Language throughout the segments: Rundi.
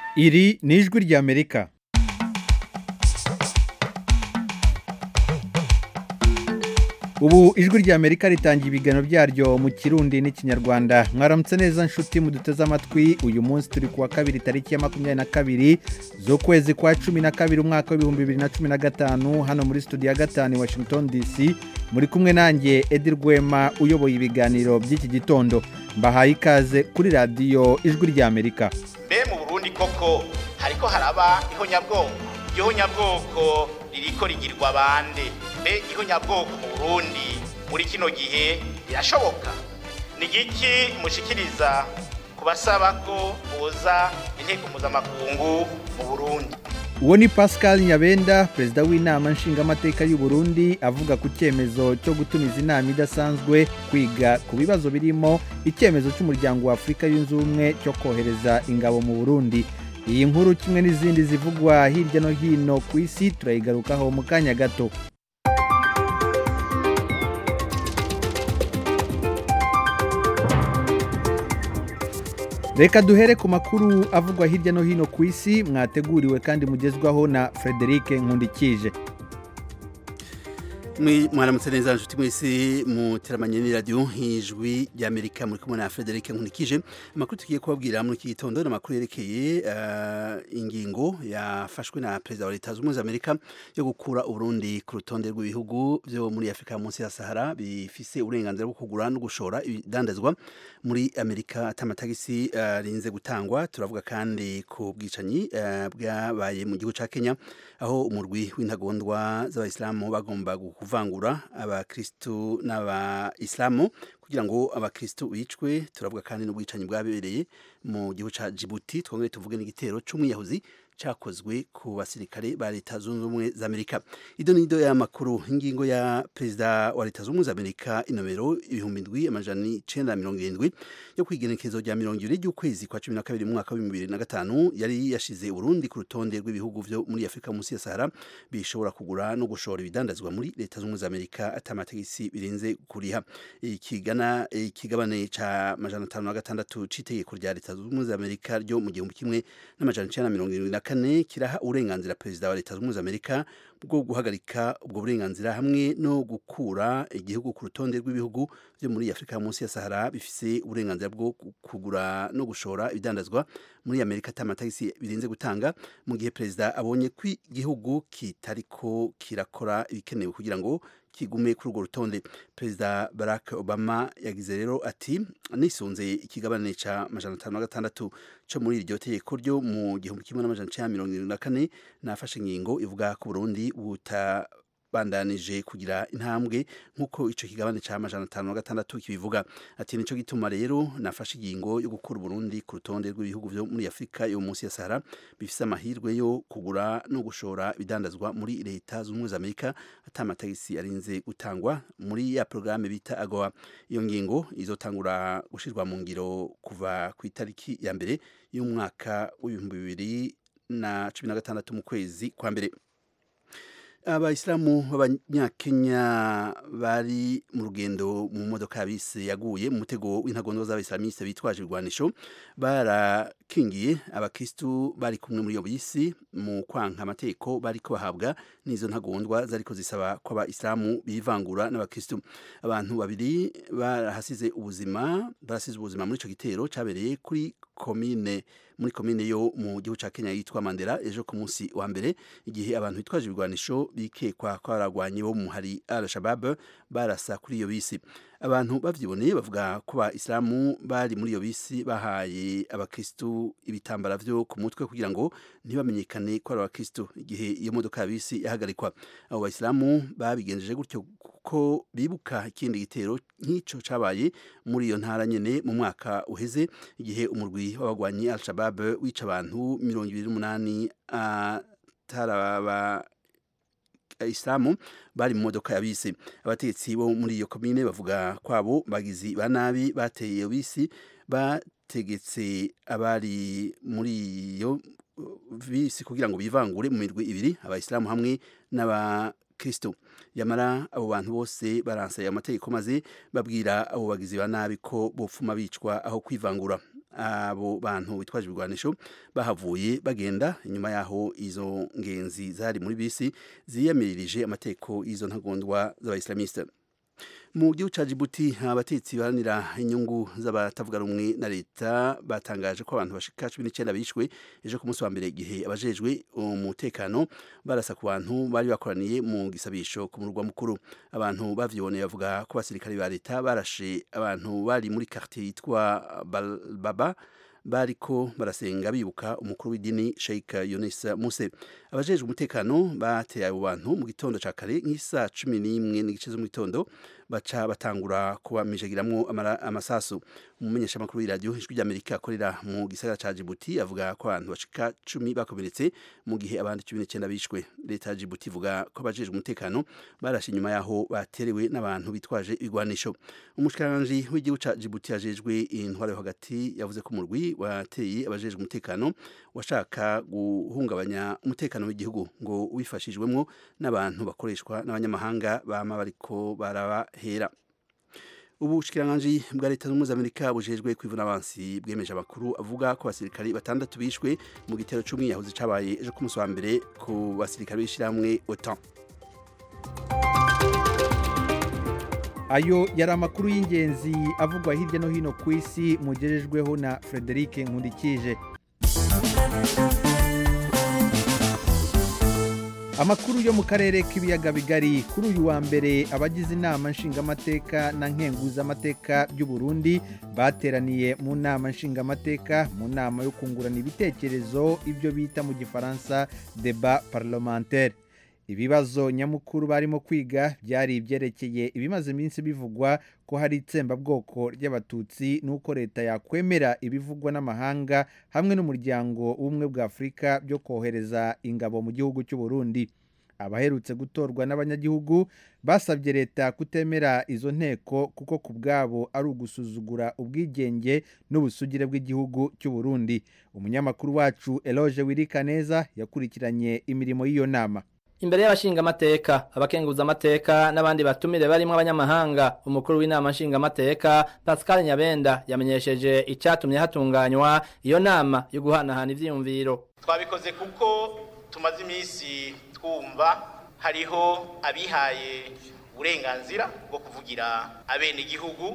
iri ni ijwi ry'amerika ubu ijwi ry'amerika ritangiye ibiganiro byaryo mu kirundi n'ikinyarwanda mwaramutse neza nshuti muduteze amatwi uyu munsi turi kuwa kabiri tariki ya makumyabiri na kabiri z'ukwezi kwa cumi na kabiri umwaka w'ibihumbi bibiri na cumi na gatanu hano muri studio ya gatanu i washington dc muri kumwe nanjye edi rwema uyoboye ibiganiro by'iki gitondo mbahaye ikaze kuri radiyo ijwi ry'amerika mbe mu burundi koko hariko haraba ihonyabwoko iryo honyabwoko ririko rigirwa bande mbe ihonyabwoko mu burundi muri kino gihe birashoboka ni igiki mushikiriza ku basaba ko boza inteko mpuzamakungu mu burundi uwo ni pascal nyabenda perezida w'inama nshingamateka y'u Burundi avuga ku cyemezo cyo gutumiza inama idasanzwe kwiga ku bibazo birimo icyemezo cy'umuryango wa afurika yunze ubumwe cyo kohereza ingabo mu burundi iyi nkuru kimwe n'izindi zivugwa hirya no hino ku isi turayigarukaho mu kanya gato reka duhere ku makuru avugwa hirya no hino ku isi mwateguriwe kandi mugezwaho na frederic nkundikije mwaramutse neza nshuti mwese muteramanye n'iradiyo ijwi ry'amerika muri kumwe na frederic nkunikije amakuru tugiye kubabwira muri iki gitondo ni amakuru yerekeye ingingo yafashwe na perezida wa leta zunze ubumwe za amerika yo gukura uburundi ku rutonde rw'ibihugu byo muri afurika munsi ya sahara bifise uburenganzira bwo kugura no gushora ibidandazwa muri amerika atamatagisi arinze gutangwa turavuga kandi ku bwicanyi bwabaye mu gihugu cya kenya aho umurwi w'intagondwa z'abayisilamu bagomba kuvangura abakristu n'abayisilamu kugira ngo abakristu bicwe turavuga kandi n'ubwicanyi bwabereye mu gihugu cya Djibouti twongere tuvuge n'igitero cy'umwiyahuzi cyakozwe ku basirikare ba leta zunze ubumwe za amerika ido ni ido y'amakuru ingingo ya perezida wa leta zunze ubumwe za amerika inomero ibihumbi ndwi amajana icenda mirongo irindwi yo kwigenekezo rya mirongo ibiri ry'ukwezi kwa cumi na kabiri mu mwaka w'ibihumbi bibiri na gatanu yari yashize urundi ku rutonde rw'ibihugu vyo muri afurika munsi ya sahara bishobora kugura no gushora ibidandazwa muri leta zunze ubumwe za amerika atamategisi birenze kuriha ikigana ikigabane ca majana atanu na gatandatu c'itegeko rya leta zunze ubumwe za amerika ryo mu gihumbi kimwe n'amajana icenda na mirongo irindwi na kane kiraha uburenganzira perezida wa leta zunze ubumwe za amerika bwo guhagarika ubwo burenganzira hamwe no gukura igihugu ku rutonde rw'ibihugu byo muri afurika munsi ya sahara bifise uburenganzira bwo kugura no gushora ibidandazwa muri amerika atamatagisi birenze gutanga mu gihe perezida abonye ko igihugu kitariko kirakora ibikenewe kugira ngo kigume kuri urwo rutonde perezida barack obama yagize rero ati nisunze ikigabane ca majana atanu na gatandatu co muri iryo tegeko ryo mu gihumbi kimwe n'amajana icenda mirongo irindwi na kane nafashe ingingo ivuga ko burundi buta bandanije kugira intambwe nk'uko ico kigabane ca majana atanu na gatandatu kibivuga ati nico gituma rero nafashe ingingo yo gukura Burundi ku rutonde rw'ibihugu vyo muri Afurika yo munsi ya Sahara bifise amahirwe yo kugura no gushora ibidandazwa muri leta z'ubumwe za Amerika atamatagisi arinze gutangwa muri ya programme bita AGOA iyo ngingo izotangura gushirwa mu ngiro kuva ku itariki ya mbere y'umwaka w'ibihumbi bibiri na cumi na gatandatu mu kwezi kwa mbere abayisilamu b'abanyakenya bari mu rugendo mu modoka bise yaguye mu mutego w'intagondwa z'abayisilamiste bitwaje ibigwanisho barakingiye abakristu bari kumwe muri iyo bisi mu kwanka amategeko bariko bahabwa n'izo ntagondwa zariko zisaba ko abayisilamu bivangura n'abakristu abantu babiri barahasize ubuzima barasize ubuzima muri ico gitero cabereye kuri komine muri komine yo mu gihugu ca Kenya yitwa Mandela ejo ku munsi wa mbere igihe abantu bitwaje ibigwanisho bikekwa ko baragwanye bo mu hari Al-Shabaab barasa kuri iyo bisi abantu bavyiboneye bavuga ko ba Islamu bari muri iyo bisi bahaye abakristu ibitambara vyo ku mutwe kugira ngo ntibamenyekane ko ari abakristu igihe iyo modoka ya bisi yahagarikwa abo Islamu babigenjeje gutyo ko bibuka ikindi gitero nk'ico cabaye muri iyo ntara nyene mu mwaka uheze igihe umurwi w'abagwanyi Al-Shabaab wica abantu mirongo ibiri n'umunani ataraba Islamu bari mu modoka ya bisi abatetsi bo muri iyo komine bavuga kwabo bagizi ba nabi bateye iyo bisi bategetse abari muri iyo bisi kugira ngo bivangure mu mirwi ibiri abayisilamu hamwe n'aba kristo yamara abo bantu bose baransaye amategeko maze babwira abo bagizi ba nabi ko bopfuma bicwa aho kwivangura abo bantu bitwaje ibigwanisho bahavuye bagenda inyuma yaho izo ngenzi zari muri bisi ziyamirije amateko y'izo ntagondwa z'abayislamiste mu gihugu ca Djibouti abatetsi baharanira inyungu z'abatavuga rumwe na leta batangaje ko abantu bashika cumi n'icyenda bishwe ejo ku munsi wa mbere igihe abajejwe umutekano barasa ku bantu bari bakoraniye mu gisabisho ku murwa mukuru abantu bavyiboneye bavuga ko abasirikare ba leta barashe abantu bari muri quartier yitwa Baba bariko barasenga bibuka umukuru w'idini Sheikh Yunus Muse abajejwe umutekano bateye abo bantu mu gitondo ca kare nk'isa cumi n'imwe n'igice zo mu gitondo baca batangura kubamijagiramwo amasasu umumenyesha makuru y'iradio ijwi ry'Amerika akorera mu gisagara ca Djibouti avuga ko abantu bashika cumi bakomeretse mu gihe abandi cumi n'icyenda bishwe leta ya Djibouti ivuga ko abajejwe umutekano barashe inyuma yaho baterewe n'abantu bitwaje ibigwanisho umushikiranganje w'igihugu ca Djibouti yajejwe intwaro hagati yavuze ko umurwi wateye abajejwe umutekano washaka guhungabanya umutekano w'igihugu ngo wifashijwemo n'abantu bakoreshwa n'abanyamahanga bama bariko barabahera ubushikiranganje bwa leta zunze ubumwe za amerika bujejwe kwivuna abansi bwemeje amakuru avuga ko abasirikari batandatu bishwe mu gitero c'umwiyahuzi cabaye ejo ku munsi wa mbere ku basirikari b'ishirahamwe otan ayo yari amakuru y'ingenzi avugwa hirya no hino ku isi mugejejweho na frederic nkundikije amakuru yo mu karere k'ibiyaga bigari kuri uyu wa mbere abagize inama nshingamateka na nkenguzamateka by'u Burundi bateraniye mu nama nshingamateka mu nama yo kungurana ibitekerezo ibyo bita mu gifaransa deba parlementaire ibibazo nyamukuru barimo kwiga byari ibyerekeye ibimaze iminsi bivugwa ko hari itsembabwoko ry'abatutsi n'uko leta yakwemera ibivugwa n'amahanga hamwe n'umuryango w'ubumwe bwa afurika byo kohereza ingabo mu gihugu cy'u Burundi abaherutse gutorwa n'abanyagihugu basabye leta kutemera izo nteko kuko ku bwabo ari ugusuzugura ubwigenge n'ubusugire bw'igihugu cy'u Burundi umunyamakuru wacu Eloge Wirikaneza yakurikiranye imirimo y'iyo nama imbere y'abashingamateka abakenguzamateka n'abandi batumire barimo abanyamahanga umukuru w'inama nshingamateka Pascal Nyabenda yamenyesheje icyatumye hatunganywa iyo nama yo guhanahana ivyiyumviro twabikoze kuko tumaze iminsi twumva hariho abihaye uburenganzira bwo kuvugira abene igihugu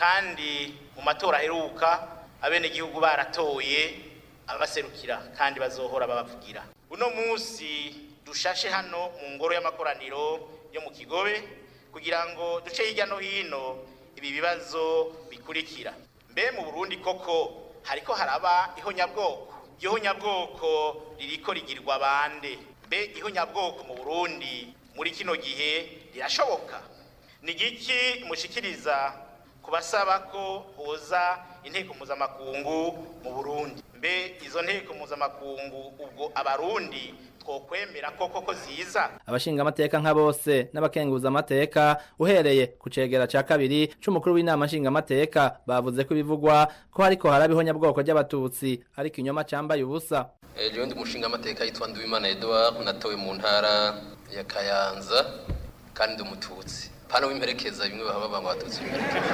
kandi mu matora aheruka abene igihugu baratoye abaserukira kandi bazohora babavugira uno munsi dushashe hano mu ngoro y'amakoraniro yo mu kigobe kugira ngo duce hirya no hino ibi bibazo bikurikira mbe mu burundi koko hariko haraba ihonyabwoko iryo honyabwoko ririko rigirwa bande mbe ihonyabwoko mu burundi muri kino gihe rirashoboka ni giki mushikiriza ku basaba ko hoza inteko mpuzamakungu mu burundi mbe izo nteko mpuzamakungu ubwo abarundi twokwemera koko ko ziza abashingamateka nka bose n'abakenguza amateka uhereye ku cegera ca kabiri c'umukuru w'inama nshingamateka bavuze ko ibivugwa ko hariko haraba ihonyabwoko ry'abatutsi ariko inyoma cambaye ubusa jewe ndi umushinga amateka yitwa Nduwimana Edouard natowe mu ntara ya Kayanza kandi ndi umututsi pano w'imperekeza bimwe baba banga abatutsi b'imperekeza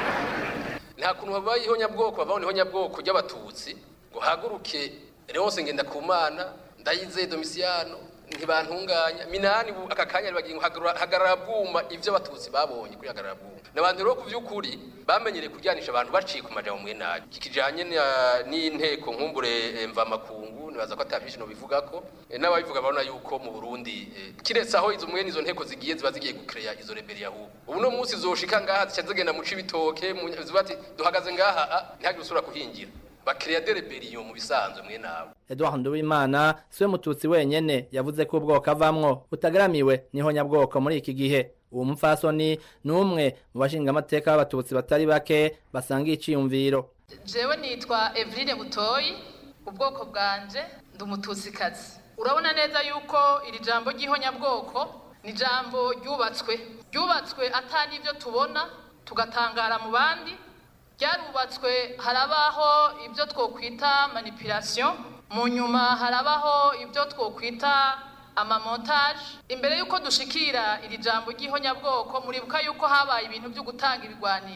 nta kuntu babaye ihonyabwoko babaho ihonyabwoko ry'abatutsi ngo haguruke Leonce Ngendakumana ndayizeye Domiciano ntibantunganya minani ubu aka kanya bagiye hagarara bwuma ivyo abatutsi babonye kuri hagarara bwuma n'abantu rero ku vy'ukuri bamenyereye kuryanisha abantu baciye ku majambo mwe nayo kikijanye n'inteko nkumbure mva makungu nibaza ko atavyinshi no bivuga ko n'ababivuga babona yuko mu Burundi kiretse aho izo mwene izo nteko zigiye ziba zigiye gucreya izo rebeli yahu ubu no munsi zoshika ngaha zica zigenda mu cibitoke mu zibati duhagaze ngaha ntihagire usubira kuhingira bakiriya de rebellion mu bisanzwe mwe nabo Edouard Nduwimana siwe mututsi wenyene yavuze ko ubwoko avamwo utagaramiwe niho nyabwoko muri iki gihe uwo mupfasoni ni umwe mu bashingamateka b'abatutsi batari bake basanga iciyumviro jewe nitwa Eveline Butoyi ubwoko bwanje ndi umututsikazi urabona neza yuko iri jambo ry'ihonyabwoko ni jambo ryubatswe ryubatswe atari ibyo tubona tugatangara mu bandi ryarubatswe harabaho ibyo twokwita manipulation mu nyuma harabaho ibyo twokwita amamontage imbere y'uko dushikira iri jambo ry'ihonyabwoko muribuka yuko habaye ibintu byo gutanga ibigwanisho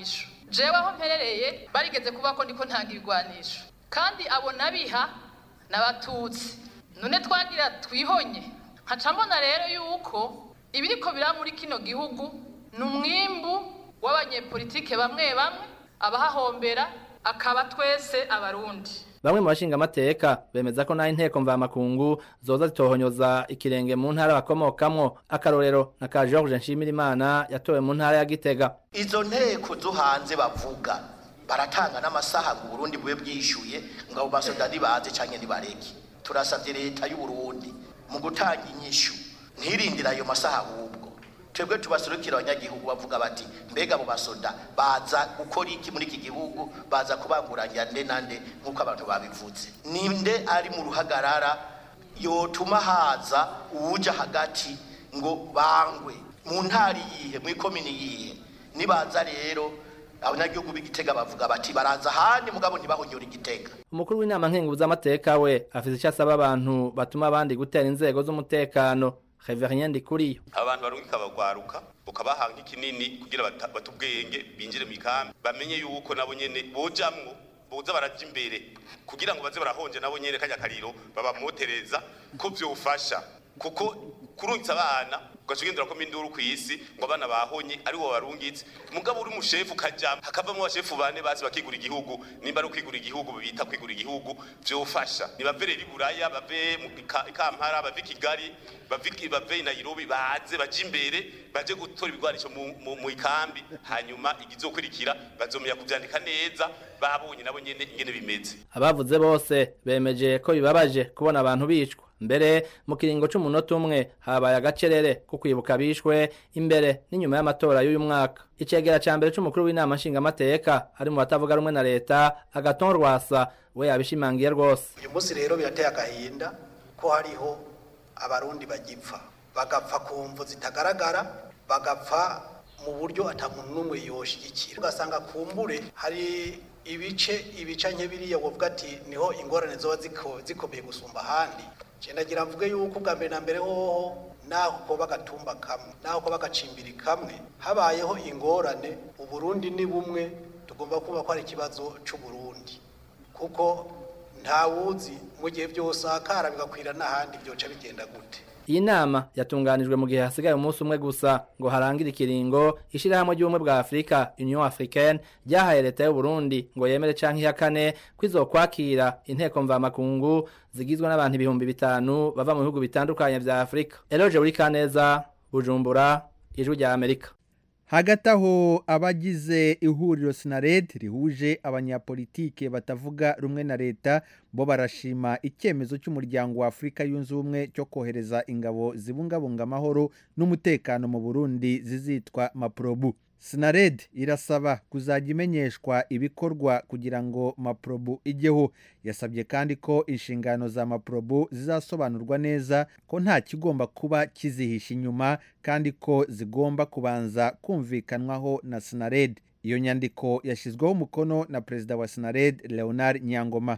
jewe aho mperereye barigeze kuba ko ndiko ntanga ibigwanisho kandi abo nabiha n'abatutsi none twagira twihonye nkaca mbona rero yuko ibiriko biraba muri kino gihugu ni umwimbu w'abanyepolitike bamwe bamwe abahahombera akaba twese abarundi bamwe mu bashinga amateka bemeza ko naho inteko mvamakungu zoza zitohonyoza ikirenge mu ntara bakomokamwo akarorero na ka George Nshimirimana yatowe mu ntara ya Gitega izo nteko zo hanze bavuga baratanga n'amasaha ngo Burundi bube bwishyuye ngo abo basoda ntibaze canke ntibareke turasavye leta y'u Burundi mu gutanga inyishu ntirindira ayo masaha ahubwo twebwe tubasurukira abanyagihugu bavuga bati mbega abo basoda baza gukora iki muri iki gihugu baza kubanguranya nde na nde nk'uko abantu babivuze ninde ari mu ruhagarara yotuma haza uwuja hagati ngo bangwe mu ntari yihe mu ikomini yihe nibaza rero abanyagihugu b'igitega bavuga bati baraza ahandi mugabo ntibahonyora igitega umukuru w'inama nkenguzamateka we afite icyo asaba abantu batuma abandi gutera inzego z'umutekano Reverien Ndikuriyo abantu barungika bagwaruka ukabaha nk'ikinini kugira bata- bate ubwenge binjire mu ikambi bamenye yuko nabo nyene bojamwo boza baraja imbere kugira ngo baze barahonje nabo nyene kajya kariro babamotereza ko vyofasha kuko kurungitsa abana ugaca ugendera ko minduru kw'isi ngo abana bahonye ari wo barungitse mugabo uri umushefu ukajamwo hakavamwo abashefu bane bazi bakigura igihugu nimba ari ukwigura igihugu bita kwigura igihugu vyofasha nibave rero i buraya bave mu Ka- i kampala bave i kigali bave i- bave i nairobi baze baje imbere baje gutora ibigwanisho mu- mu mu ikambi hanyuma igizokurikira bazomenya kuvyandika neza babonye nabo nyene ingene bimeze abavuze bose bemeje ko bibabaje kubona abantu bicwa mbere mu kiringo c'umunota umwe habaye agacerere ko kwibuka bishwe imbere n'inyuma y'amatora y'uyu mwaka icegera ca mbere c'umukuru w'inama nshingamateka ari mu batavuga rumwe na leta agaton rwasa we yabishimangiye rwose uyu munsi rero birateye agahinda ko hariho abarundi bagipfa bagapfa ku mvu zitagaragara bagapfa mu buryo ata muntu n'umwe yoshigikira ugasanga kumbure hari ibice ibice nke biriya wovuga ati niho ingorane zoba ziko- zikomeye gusumba ahandi je ndagira mvuge yuko ubwa mbere na mbere hoho naho koba agatumba kamwe naho koba agacimbiri kamwe habayeho ingorane uburundi ni bumwe tugomba kuba ko ari ikibazo c'uburundi kuko ntawuzi mu gihe byose akara bigakwira n'ahandi byoca bigenda gute iyi nama yatunganijwe mu gihe hasigaye umunsi umwe gusa ngo harangire ikiringo ishirahamwe ry'ubumwe bwa afurika union africaine ryahaye leta y'u Burundi ngo yemere canke ihakane ko izokwakira inteko mvamakungu zigizwe n'abantu ibihumbi bitanu bava mu bihugu bitandukanye vya afurika eloge buri kaneza bujumbura ijwi rya amerika hagati aho abagize ihuriro sinared rihuje abanyapolitike batavuga rumwe na leta bo barashima icyemezo cy'umuryango wa afurika yunze ubumwe cyo kohereza ingabo zibungabunga amahoro n'umutekano mu burundi zizitwa maprobu sinared irasaba kuzajya imenyeshwa ibikorwa kugira ngo maprobu ijyeho yasabye kandi ko inshingano za maprobu zizasobanurwa neza ko nta kigomba kuba kizihisha inyuma kandi ko zigomba kubanza kumvikanwaho na sinared iyo nyandiko yashyizweho umukono na perezida wa sinared leonard nyangoma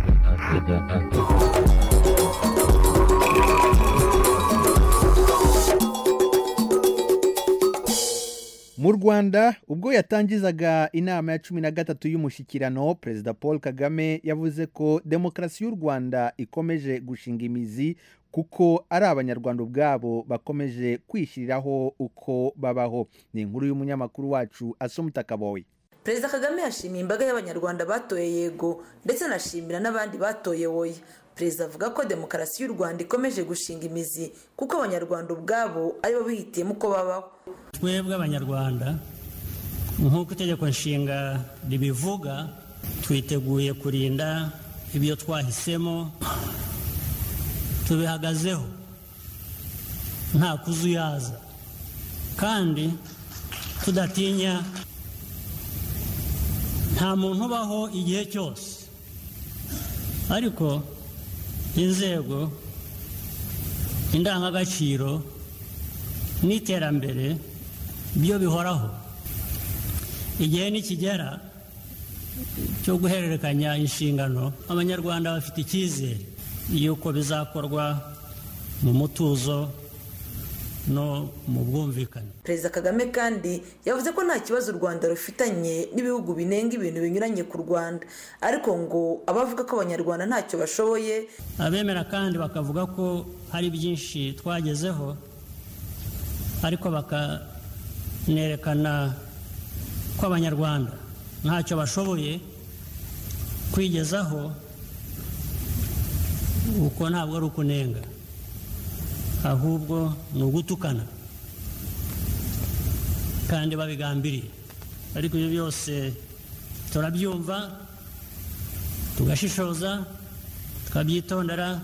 mu rwanda ubwo yatangizaga inama ya cumi na gatatu y'umushyikirano perezida paul kagame yavuze ko demokarasi y'u rwanda ikomeje gushinga imizi kuko ari abanyarwanda ubwabo bakomeje kwishyiriraho uko babaho ni inkuru y'umunyamakuru wacu asomutakaboye perezida kagame yashimiye imbaga y'abanyarwanda batoye yego ndetse anashimira n'abandi batoye woya perezida avuga ko demokarasi y'u rwanda ikomeje gushinga imizi kuko abanyarwanda ubwabo aribo bihitiyemo uko babaho twebwe abanyarwanda nk'uko itegeko nshinga ribivuga twiteguye kurinda ibyo twahisemo tubihagazeho nta kuzuyaza kandi tudatinya nta muntu ubaho igihe cyose ariko inzego indangagaciro n'iterambere byo bihoraho igihe nikigera cyo guhererekanya inshingano abanyarwanda bafite icyizere y'uko bizakorwa mu mutuzo no mu bwumvikane perezida kagame kandi yavuze ko nta kibazo u rwanda rufitanye n'ibihugu binenga ibintu binyuranye ku rwanda ariko ngo abavuga ko abanyarwanda ntacyo bashoboye abemera kandi bakavuga ko hari byinshi twagezeho ariko bakanerekana ko abanyarwanda ntacyo bashoboye kwigezaho uko ntabwo ari ukunenga ahubwo ni ugutukana kandi babigambiriye ariko ibyo byose turabyumva tugashishoza tukabyitondera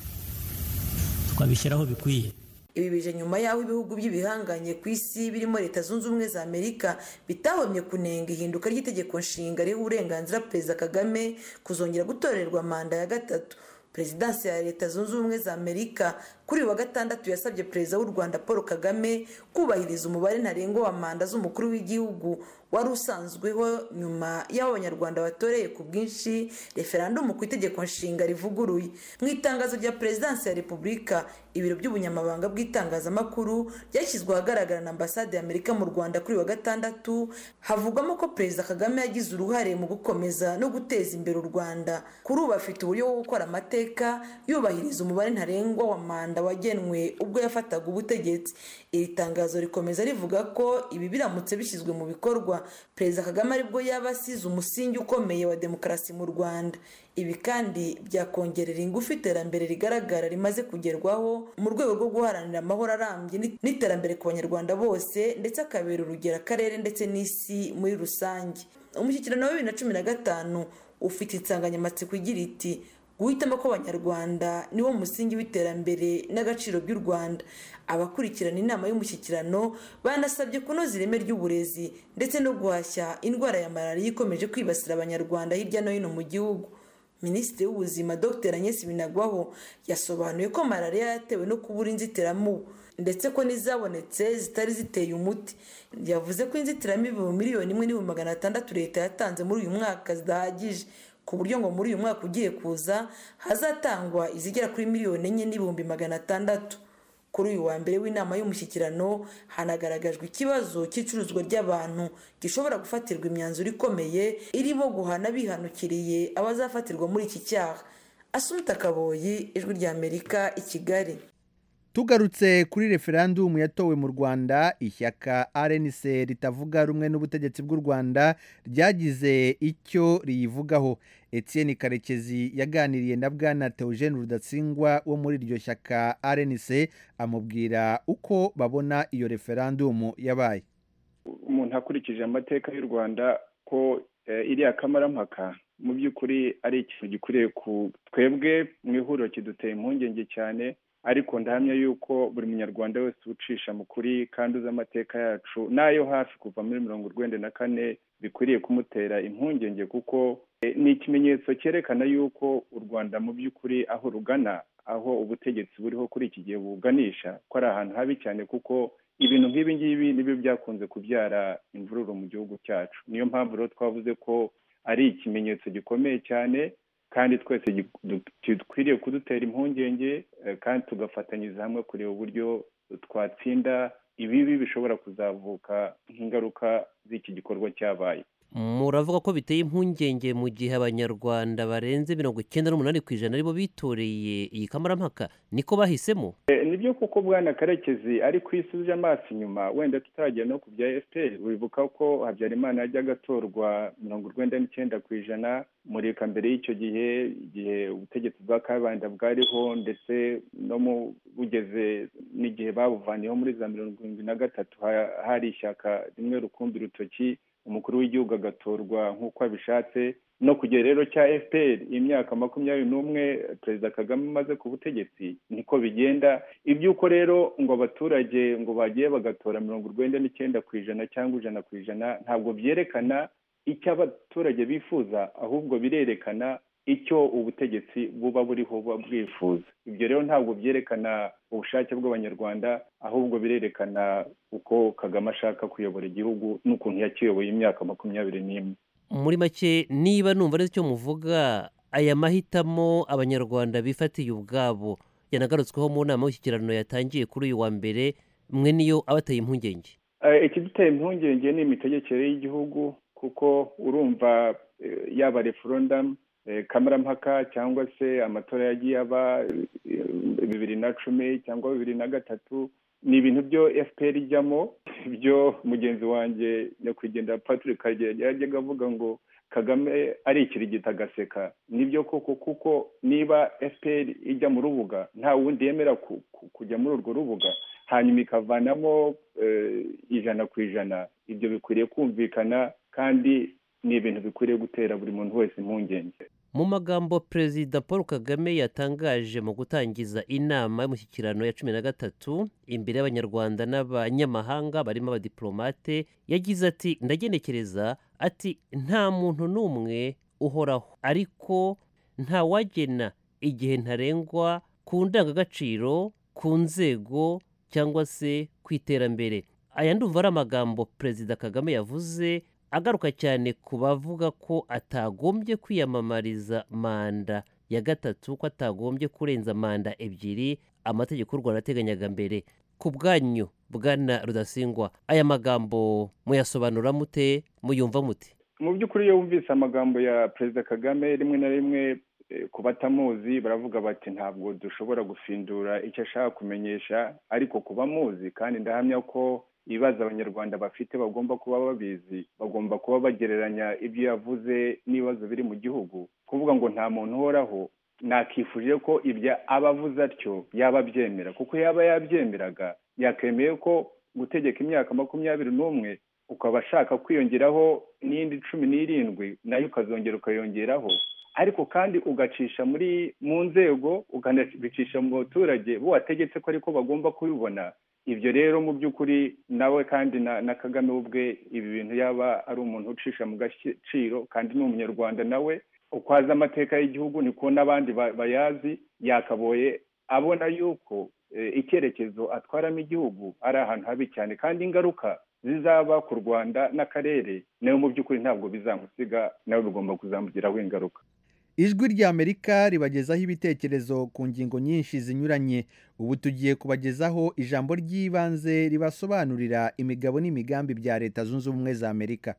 tukabishyiraho bikwiye ibi bije nyuma y'aho ibihugu by'ibihanganye ku isi birimo leta zunze ubumwe za amerika bitahomye kunenga ihinduka ry'itegeko nshinga riha uburenganzira perezida kagame kuzongera gutorerwa manda ya gatatu perezidansi ya leta zunze ubumwe za amerika kuri uyu wa gatandatu yasabye perezida w'u rwanda paul kagame kubahiriza umubare ntarengwa wa manda z'umukuru w'igihugu wari usanzweho nyuma y'aho abanyarwanda batoreye ku bwinshi referandumu ku itegeko nshinga rivuguruye mu itangazo rya perezidansi ya repubulika ibiro by'ubunyamabanga bw'itangazamakuru byashyizwe ahagaragara na ambasade ya amerika mu rwanda kuri uyu wa gatandatu havugwamo ko perezida kagame yagize uruhare mu gukomeza no guteza imbere u rwanda kuri ubu afite uburyo bwo gukora amateka yubahiriza umubare ntarengwa wa manda wagenwe ubwo yafataga ubutegetsi iri tangazo rikomeza rivuga ko ibi biramutse bishyizwe mu bikorwa perezida kagame aribwo yaba asize umusingi ukomeye wa demokarasi mu rwanda ibi kandi byakongerera ingufu iterambere rigaragara rimaze kugerwaho mu rwego rwo guharanira amahoro arambye n'iterambere ku banyarwanda bose ndetse akabera urugero akarere ndetse n'isi muri rusange umushyikirano wa bibiri na cumi na gatanu ufite insanganyamatsiko igira iti guhitamo kw'abanyarwanda niwo musingi w'iterambere n'agaciro by'u rwanda abakurikirana inama y'umushyikirano banasabye kunoza ireme ry'uburezi ndetse no guhashya indwara ya malariya ikomeje kwibasira abanyarwanda hirya no hino mu gihugu minisitiri w'ubuzima dr agnes binagwaho yasobanuye ko malariya yatewe no kubura inzitiramubu ndetse ko n'izabonetse zitari ziteye umuti yavuze ko inzitiramibu miliyoni imwe n'ibihumbi magana atandatu leta yatanze muri uyu mwaka zidahagije ku buryo ngo muri uyu mwaka ugiye kuza hazatangwa izigera kuri miliyoni enye n'ibihumbi magana atandatu kuri uyu wa mbere w'inama y'umushyikirano hanagaragajwe ikibazo cy'icuruzwa ry'abantu gishobora gufatirwa imyanzuro ikomeye irimo guhana bihanukiriye abazafatirwa muri iki cyaha asumuta kaboyi ijwi ry'amerika i kigali tugarutse kuri referandumu yatowe mu rwanda ishyaka rnc ritavuga rumwe n'ubutegetsi bw'u rwanda ryagize icyo riyivugaho etienne karekezi yaganiriye na bwana teogene rudatsingwa wo muri iryo shyaka rnc amubwira uko babona iyo referandumu yabaye umuntu akurikije amateka y'u rwanda ko iriya kamarampaka mu by'ukuri ari ikintu gikwiriye ku twebwe mu ihuriro kiduteye impungenge cyane ariko ndahamya yuko buri munyarwanda wese ucisha mu kuri kandi uzi amateka yacu n'ayo hafi kuva muri mirongo urwenda na kane bikwiriye kumutera impungenge kuko ni ikimenyetso cyerekana yuko u rwanda mu by'ukuri aho rugana aho ubutegetsi buriho kuri iki gihe buganisha ko ari ahantu habi cyane kuko ibintu nk'ibi ngibi nibyo byakunze kubyara imvururu mu gihugu cyacu niyo mpamvu rero twavuze ko ari ikimenyetso gikomeye cyane kandi twese dukwiriye kudutera impungenge kandi tugafatanyiriza hamwe kureba uburyo twatsinda ibibi bishobora kuzavuka nk'ingaruka z'iki gikorwa cyabaye muravuga ko biteye impungenge mu gihe abanyarwanda barenze mirongo icyenda n'umunani ku ijana aribo bitoreye iyi kamarampaka niko bahisemo nibyo kuko bwana karekezi ariko iyo usubije amaso inyuma wenda tutaragera no ku bya fpr wibuka ko habyarimana yajyaga atorwa mirongo urwenda n'icyenda ku ijana murika mbere y'icyo gihe igihe ubutegetsi bwa kabanda bwariho ndetse no mu bugeze n'igihe babuvaniyeho muri za mirongo irindwi na gatatu hari ishyaka rimwe rukumbi rutoki umukuru w'igihugu agatorwa nk'uko abishatse no kugera rero cya fpr imyaka makumyabiri n'umwe perezida kagame amaze ku butegetsi niko bigenda iby'uko rero ngo abaturage ngo bagiye bagatora mirongo urwenda n'icyenda ku ijana cyangwa ijana ku ijana ntabwo byerekana icyo abaturage bifuza ahubwo birerekana icyo ubutegetsi buba buriho buba bwifuza ibyo rero ntabwo byerekana ubushake bw'abanyarwanda ahubwo birerekana uko kagame ashaka kuyobora igihugu n'ukuntu yakiyoboye imyaka makumyabiri n'imwe muri make niba numva neza icyo muvuga aya mahitamo abanyarwanda bifatiye ubwabo yanagarutsweho mu nama y'ishyikirano yatangiye kuri uyu wa mbere mwe niyo abateye impungenge ikiduteye impungenge ni imitegekere y'igihugu kuko urumva yaba referendamu kamarampaka cyangwa se amatora yagiye aba bibiri na cumi cyangwa bibiri na gatatu ni ibintu byo fpr ijyamo byo mugenzi wanjye nyakwigendera patrick karegeya yajyaga avuga ngo kagame ari ikirigita agaseka nibyo koko kuko niba fpr ijya mu rubuga nta wundi yemera kujya muri urwo rubuga hanyuma ikavanamo ijana ku ijana ibyo bikwiriye kumvikana kandi ni ibintu bikwiriye gutera buri muntu wese impungenge mu magambo perezida paul kagame yatangaje mu gutangiza inama y'umushyikirano ya cumi na gatatu imbere y'abanyarwanda n'abanyamahanga barimo abadiplomate yagize ati ndagenekereza ati nta muntu n'umwe uhoraho ariko nta wagena igihe ntarengwa ku ndangagaciro ku nzego cyangwa se ku iterambere aya ndumva ari amagambo perezida kagame yavuze agaruka cyane ku bavuga ko atagombye kwiyamamariza manda ya gatatu ko atagombye kurenza manda ebyiri amategeko y'u rwanda ateganyaga mbere ku bwanyu bwana rudasingwa aya magambo muyasobanura mute muyumva mute mu by'ukuri iyo wumvise amagambo ya perezida kagame rimwe na rimwe ku batamuzi baravuga bati ntabwo dushobora gufindura icyo ashaka kumenyesha ariko ku bamuzi kandi ndahamya ko ibibazo abanyarwanda bafite bagomba kuba babizi bagomba kuba bagereranya ibyo yavuze n'ibibazo biri mu gihugu kuvuga ngo nta muntu uhoraho nakifuje ko ibyo aba avuze atyo yaba abyemera kuko yaba yabyemeraga yakemeye ko gutegeka imyaka makumyabiri n'umwe ukaba ashaka kwiyongeraho n'indi cumi n'irindwi nayo ukazongera ukayongeraho ariko kandi ugacisha muri mu nzego ukanabicisha mu baturage bo wategetse ko ariko bagomba kubibona ibyo rero mu by'ukuri nawe kandi na kagame ubwe ibi bintu yaba ari umuntu ucisha mu gaciro kandi ni umunyarwanda nawe uko azi amateka y'igihugu niko n'abandi bayazi yakaboye abona yuko icyerekezo atwaramo igihugu ari ahantu habi cyane kandi ingaruka zizaba ku rwanda n'akarere nawe mu by'ukuri ntabwo bizamusiga nawe bigomba kuzamugiraho ingaruka ijwi ry'amerika ribagezaho ibitekerezo ku ngingo nyinshi zinyuranye ubu tugiye kubagezaho ijambo ry'ibanze ribasobanurira imigabo n'imigambi bya leta zunze ubumwe za amerika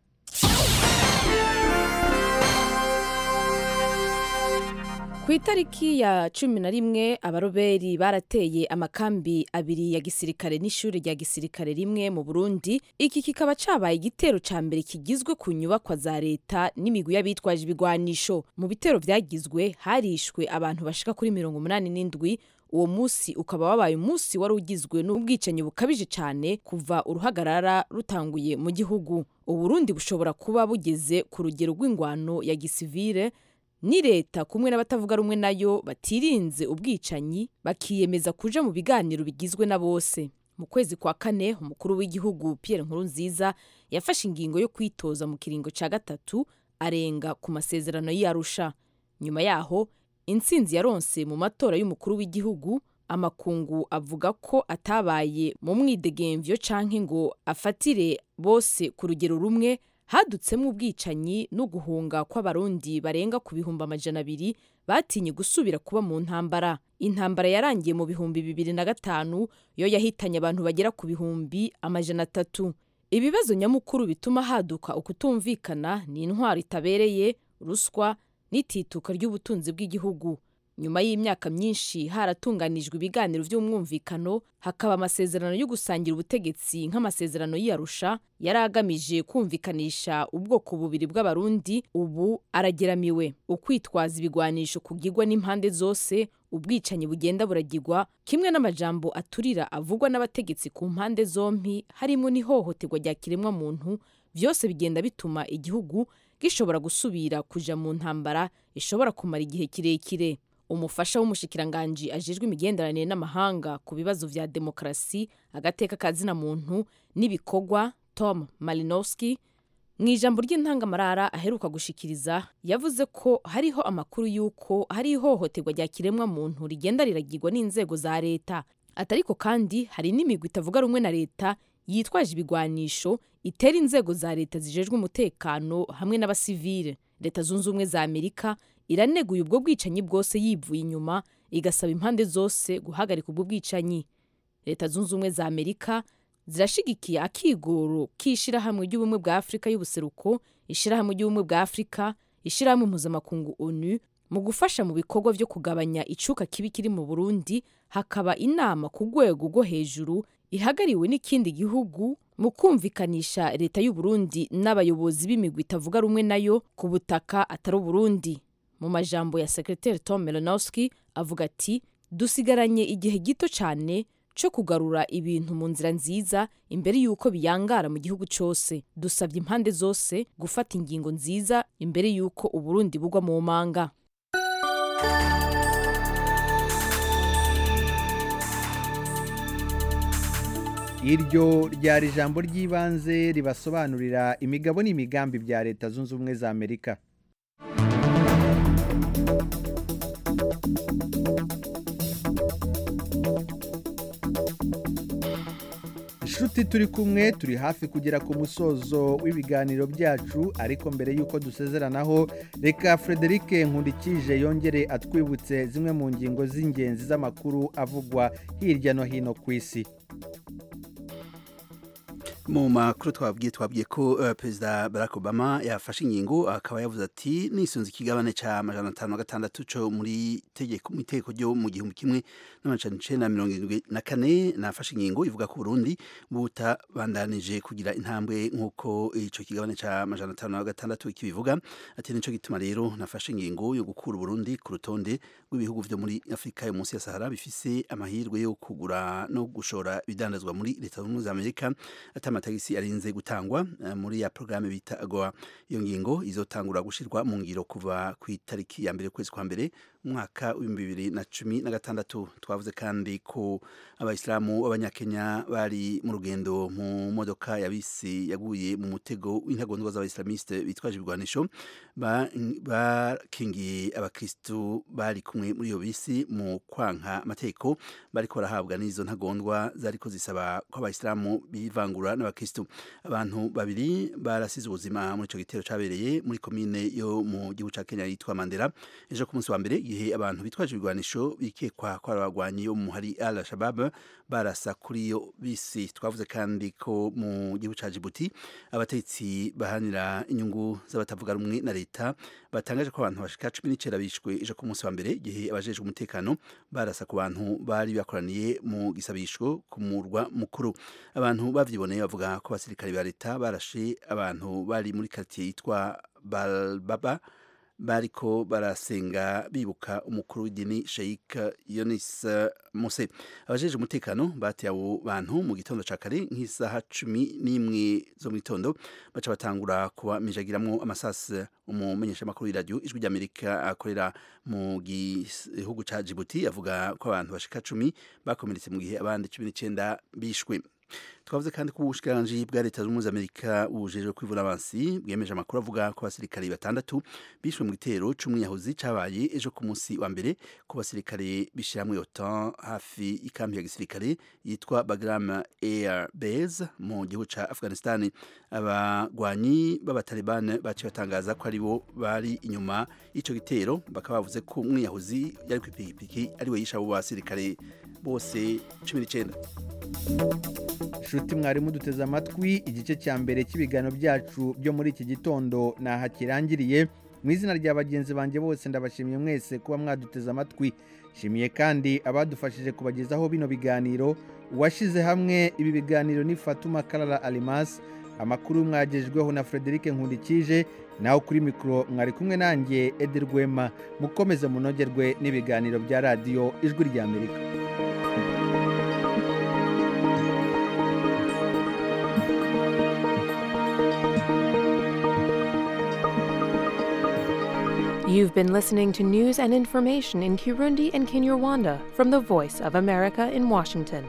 ku itariki ya cumi na rimwe abaroberi barateye amakambi abiri ya gisirikare n'ishuri rya gisirikare rimwe mu burundi iki kikaba cabaye igitero ca mbere kigizwe ku nyubakwa za leta n'imigwi y'abitwaje ibigwanisho mu bitero vyagizwe harishwe abantu bashika kuri mirongo umunani n'indwi uwo musi ukaba wabaye umunsi wari ugizwe n'ubwicanyi bukabije cyane kuva uruhagarara rutanguye mu gihugu uburundi bushobora kuba bugeze ku rugero rw'ingwano ya gisivire ni leta kumwe n'abatavuga rumwe nayo batirinze ubwicanyi bakiyemeza kuja mu biganiro bigizwe na bose mu kwezi kwa kane umukuru w'igihugu Pierre Nkurunziza yafashe ingingo yo kwitoza mu kiringo ca gatatu arenga ku masezerano y'Arusha nyuma yaho intsinzi yaronse mu matora y'umukuru w'igihugu amakungu avuga ko atabaye mu mwidegemvyo canke ngo afatire bose ku rugero rumwe hadutsemo ubwicanyi no guhunga kw'abarundi barenga ku bihumbi amajana abiri batinye gusubira kuba mu ntambara intambara yarangiye mu bihumbi bibiri na gatanu yo yahitanye abantu bagera ku bihumbi amajana atatu ibibazo nyamukuru bituma haduka ukutumvikana ni intwaro itabereye ruswa n'itituka ry'ubutunzi bw'igihugu nyuma y'imyaka myinshi haratunganijwe ibiganiro by'umwumvikano hakaba amasezerano yo gusangira ubutegetsi nk'amasezerano y'iyarusha yari agamije kumvikanisha ubwoko bubiri bw'abarundi ubu arageramiwe ukwitwaza ibigwanisho kugirwa n'impande zose ubwicanyi bugenda buragirwa kimwe n'amajambo aturira avugwa n'abategetsi ku mpande zombi harimo n'ihohoterwa rya kiremwamuntu byose bigenda bituma igihugu gishobora gusubira kuja mu ntambara ishobora kumara igihe kirekire umufasha w'umushikiranganji ajejwe imigenderanire n'amahanga ku bibazo vya demokarasi agateka kazina muntu n'ibikorwa tom malinowski mu ijambo ry'intangamarara aheruka gushikiriza yavuze ko hariho amakuru y'uko hari ihohoterwa rya kiremwa muntu rigenda riragirwa n'inzego za leta atariko kandi hari n'imigwi itavuga rumwe na leta yitwaje ibigwanisho itera inzego za leta zijejwe umutekano hamwe n'abasivile leta zunze ubumwe za amerika iraneguye ubwo bwicanyi bwose yivuye inyuma igasaba impande zose guhagarika ubwo bwicanyi leta zunze ubumwe za amerika zirashigikiye akigoro k'ishyirahamwe ry'ubumwe bwa afurika y'ubuseruko ishyirahamwe ry'ubumwe bwa afurika ishyirahamwe mpuzamakungu onu mu gufasha mu bikorwa byo kugabanya icuka kibi kiri mu burundi hakaba inama ku rwego rwo hejuru ihagariwe n'ikindi gihugu mu kumvikanisha leta y'u Burundi n'abayobozi b'imigwi itavuga rumwe nayo ku butaka atari uburundi mu majambo ya sekreteri tom melanowski avuga ati dusigaranye igihe gito cyane cyo kugarura ibintu mu nzira nziza imbere y'uko biyangara mu gihugu cyose dusabye impande zose gufata ingingo nziza imbere y'uko uburundi bugwa mu manga iryo ryari ijambo ry'ibanze ribasobanurira imigabo n'imigambi bya leta zunze ubumwe za amerika inshuti turi kumwe turi hafi kugera ku musozo w'ibiganiro byacu ariko mbere y'uko dusezeranaho reka frederic nkundikije yongere atwibutse zimwe mu ngingo z'ingenzi z'amakuru avugwa hirya no hino ku isi mu makuru twabwiye twabwiye ko uh, perezida barack obama yafashe ingingo akaba yavuze ati nisunze ikigabane ca amajana atanu na gatandatu co muri tegeko mu itegeko ryo mu gihumbi kimwe n'amajana icenda na mirongo irindwi na kane nafashe ingingo ivuga ko uburundi butabandanije kugira intambwe nk'uko ico kigabane ca amajana atanu na gatandatu kibivuga ati nico gituma rero nafashe ingingo yo gukura uburundi ku rutonde rw'ibihugu vyo muri afurika yo munsi ya sahara bifise amahirwe yo kugura no gushora ibidandazwa muri leta zunze ubumwe za amerika amatagisi arinze gutangwa uh, muri ya programme bita agoa iyo ngingo izotangura gushirwa mu ngiro kuva ku itariki ya mbere kwezi kwa mbere umwaka w'ibihumbi bibiri na cumi na gatandatu twavuze kandi ko abayisilamu b'abanyakenya bari mu rugendo mu modoka ya bisi yaguye mu mutego w'intagondwa z'abayisilamiste bitwaje ibigwanisho bakingiye abakristu bari kumwe muri iyo bisi mu kwanka amategeko bariko barahabwa n'izo ntagondwa zariko zisaba ko abayisilamu bivangura n'abakristu abantu babiri barasize ubuzima muri ico gitero cabereye muri komine yo mu gihugu ca kenya yitwa mandera ejo ku munsi wa mbere igihe abantu bitwaje ibigwanisho bikekwa ko ari abagwanyi bo mu hari al shabab barasa kuri iyo bisi twavuze kandi ko mu gihugu ca jibuti abatetsi bahanira inyungu z'abatavuga rumwe na leta batangaje ko abantu bashika cumi n'icenda bishwe ejo ku munsi wa mbere igihe abajejwe umutekano barasa ku bantu bari bakoraniye mu gisabisho ku murwa mukuru abantu bavyiboneye bavuga ko abasirikare ba leta barashe abantu bari muri quartier yitwa balbaba bariko barasenga bibuka umukuru w'idini Sheikh Yonis Mose abajeje umutekano bateye abo bantu mu gitondo ca kare nk'isaha cumi n'imwe zo mu gitondo baca batangura kubamijagiramwo amasasi umumenyesha makuru w'iradio ijwi ry'Amerika akorera mu gihugu ca Djibouti avuga ko abantu bashika cumi bakomeretse mu gihe abandi cumi n'icenda bishwe twavuze kandi ko ubushikiranganji bwa leta z'ubumwe z'amerika bujejwe kwivuna abansi bwemeje amakuru avuga ko abasirikare batandatu bishwe mu gitero c'umwiyahuzi cabaye ejo ku munsi wa mbere ku basirikare bishiramwe otan hafi ikampi ya gisirikare yitwa bagram air base mu gihugu ca afghanistan abagwanyi b'abataliban baciye batangaza ko aribo bari inyuma y'ico gitero bakaba bavuze ko umwiyahuzi yari kw'ipikipiki ariwe yishe abo basirikare bose cumi n'icenda nshuti mwarimu duteze amatwi igice cya mbere cy'ibiganiro byacu byo muri iki gitondo naha kirangiriye mu izina rya bagenzi banjye bose ndabashimiye mwese kuba mwaduteze amatwi nshimiye kandi abadufashije kubagezaho bino biganiro uwashyize hamwe ibi biganiro ni fatuma karara arimasi amakuru mwagejweho na frederic nkundikije naho kuri mikoro mwari kumwe nanjye edi rwema mukomeze munogerwe n'ibiganiro bya radiyo ijwi ry'amerika You've been listening to news and information in Kirundi and Kinyarwanda from the Voice of America in Washington.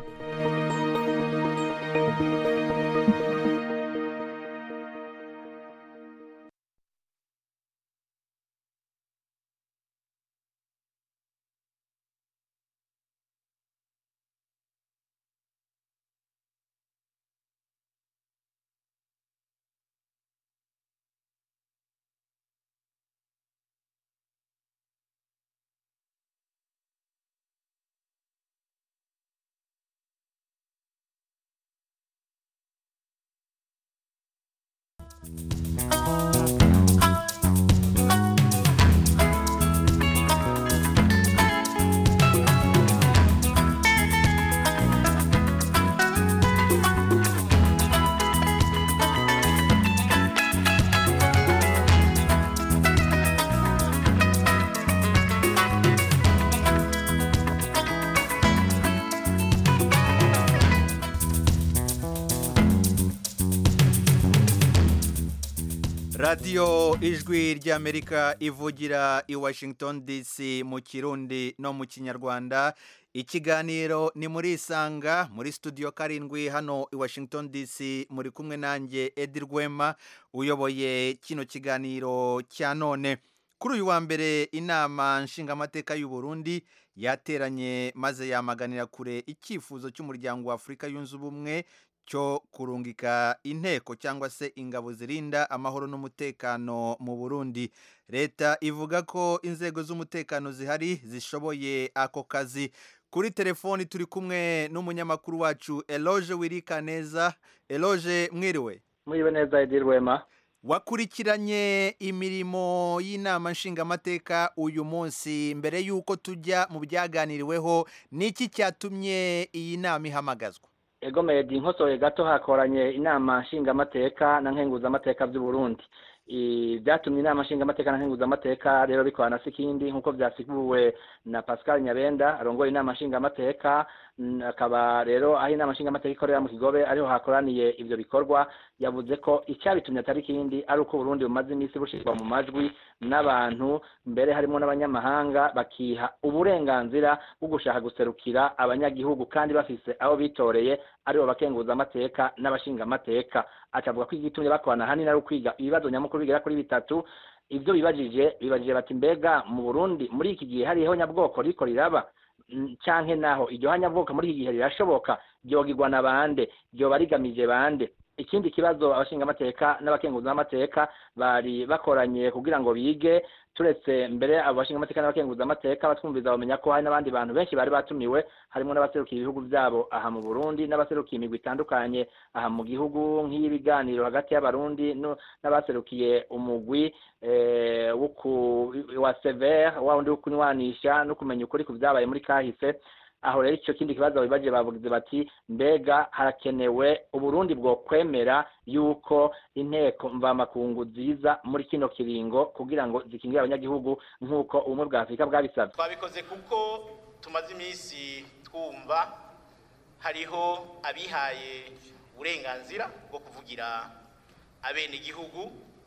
radiyo ijwi ry'amerika ivugira i washington dc mu kirundi no mu kinyarwanda ikiganiro ni muri isanga muri studio karindwi hano i washington dc muri kumwe nanjye edi rwema uyoboye kino kiganiro cya none kuri uyu wa mbere inama nshingamateka y'u Burundi yateranye maze yamaganira kure icyifuzo cy'umuryango wa afurika yunze ubumwe cyo kurungika inteko cyangwa se ingabo zirinda amahoro n'umutekano mu burundi leta ivuga ko inzego z'umutekano zihari zishoboye ako kazi kuri telefoni turi kumwe n'umunyamakuru wacu eloge wirika neza eloge mwiriwe mwiriwe neza edi rwema wakurikiranye imirimo y'inama nshingamateka uyu munsi mbere y'uko tujya mu byaganiriweho n'iki cyatumye iyi nama ihamagazwa ego medi nkosoye gato hakoranye inama nshingamateka na nkenguzamateka by'u Burundi byatumye inama nshingamateka na nkenguzamateka rero bikorana si ikindi nk'uko byasiguwe na pascal nyabenda arongoye inama nshingamateka akaba rero aho inama nshingamateka ikorera mu kigobe ariho hakoraniye ibyo bikorwa yavuze ko icyabitumye atari ikindi ari uko Burundi bumaze iminsi bushyirwa mu majwi n'abantu mbere harimo n'abanyamahanga bakiha uburenganzira bwo gushaka guserukira abanyagihugu kandi bafise aho bitoreye aribo bakenguza amateka n'abashingamateka akavuga ko igitumye bakorana hanini ari ukwiga ibibazo nyamukuru bigera kuri bitatu ibyo bibajije bibajije bati mbega mu Burundi muri iki gihe hariho nyabwoko riko riraba canke naho iryo hanyabwoko muri iki gihe rirashoboka ryogirwa na bande ryoba rigamije bande ikindi kibazo abashingamateka n'abakenguzamateka bari bakoranye kugira ngo bige turetse mbere abo bashingamateka n'abakenguzamateka batwumviza bamenya ko hari n'abandi bantu benshi bari batumiwe harimo n'abaserukiye ibihugu byabo aha mu Burundi n'abaserukiye imigwi itandukanye aha mu gihugu nk'ibiganiro hagati y'abarundi n'abaserukiye umugwi wa severe wa wundi wo kunywanisha no kumenya ukuri ku byabaye muri kahise aho rero icyo kindi kibazo bibaje bavuze bati mbega harakenewe uburundi bwo kwemera yuko inteko mvamakungu ziza muri kino kiringo kugira ngo zikingire abanyagihugu nk'uko ubumwe bwa afurika bwabisabye twabikoze kuko tumaze iminsi twumva hariho abihaye uburenganzira bwo kuvugira abenegihugu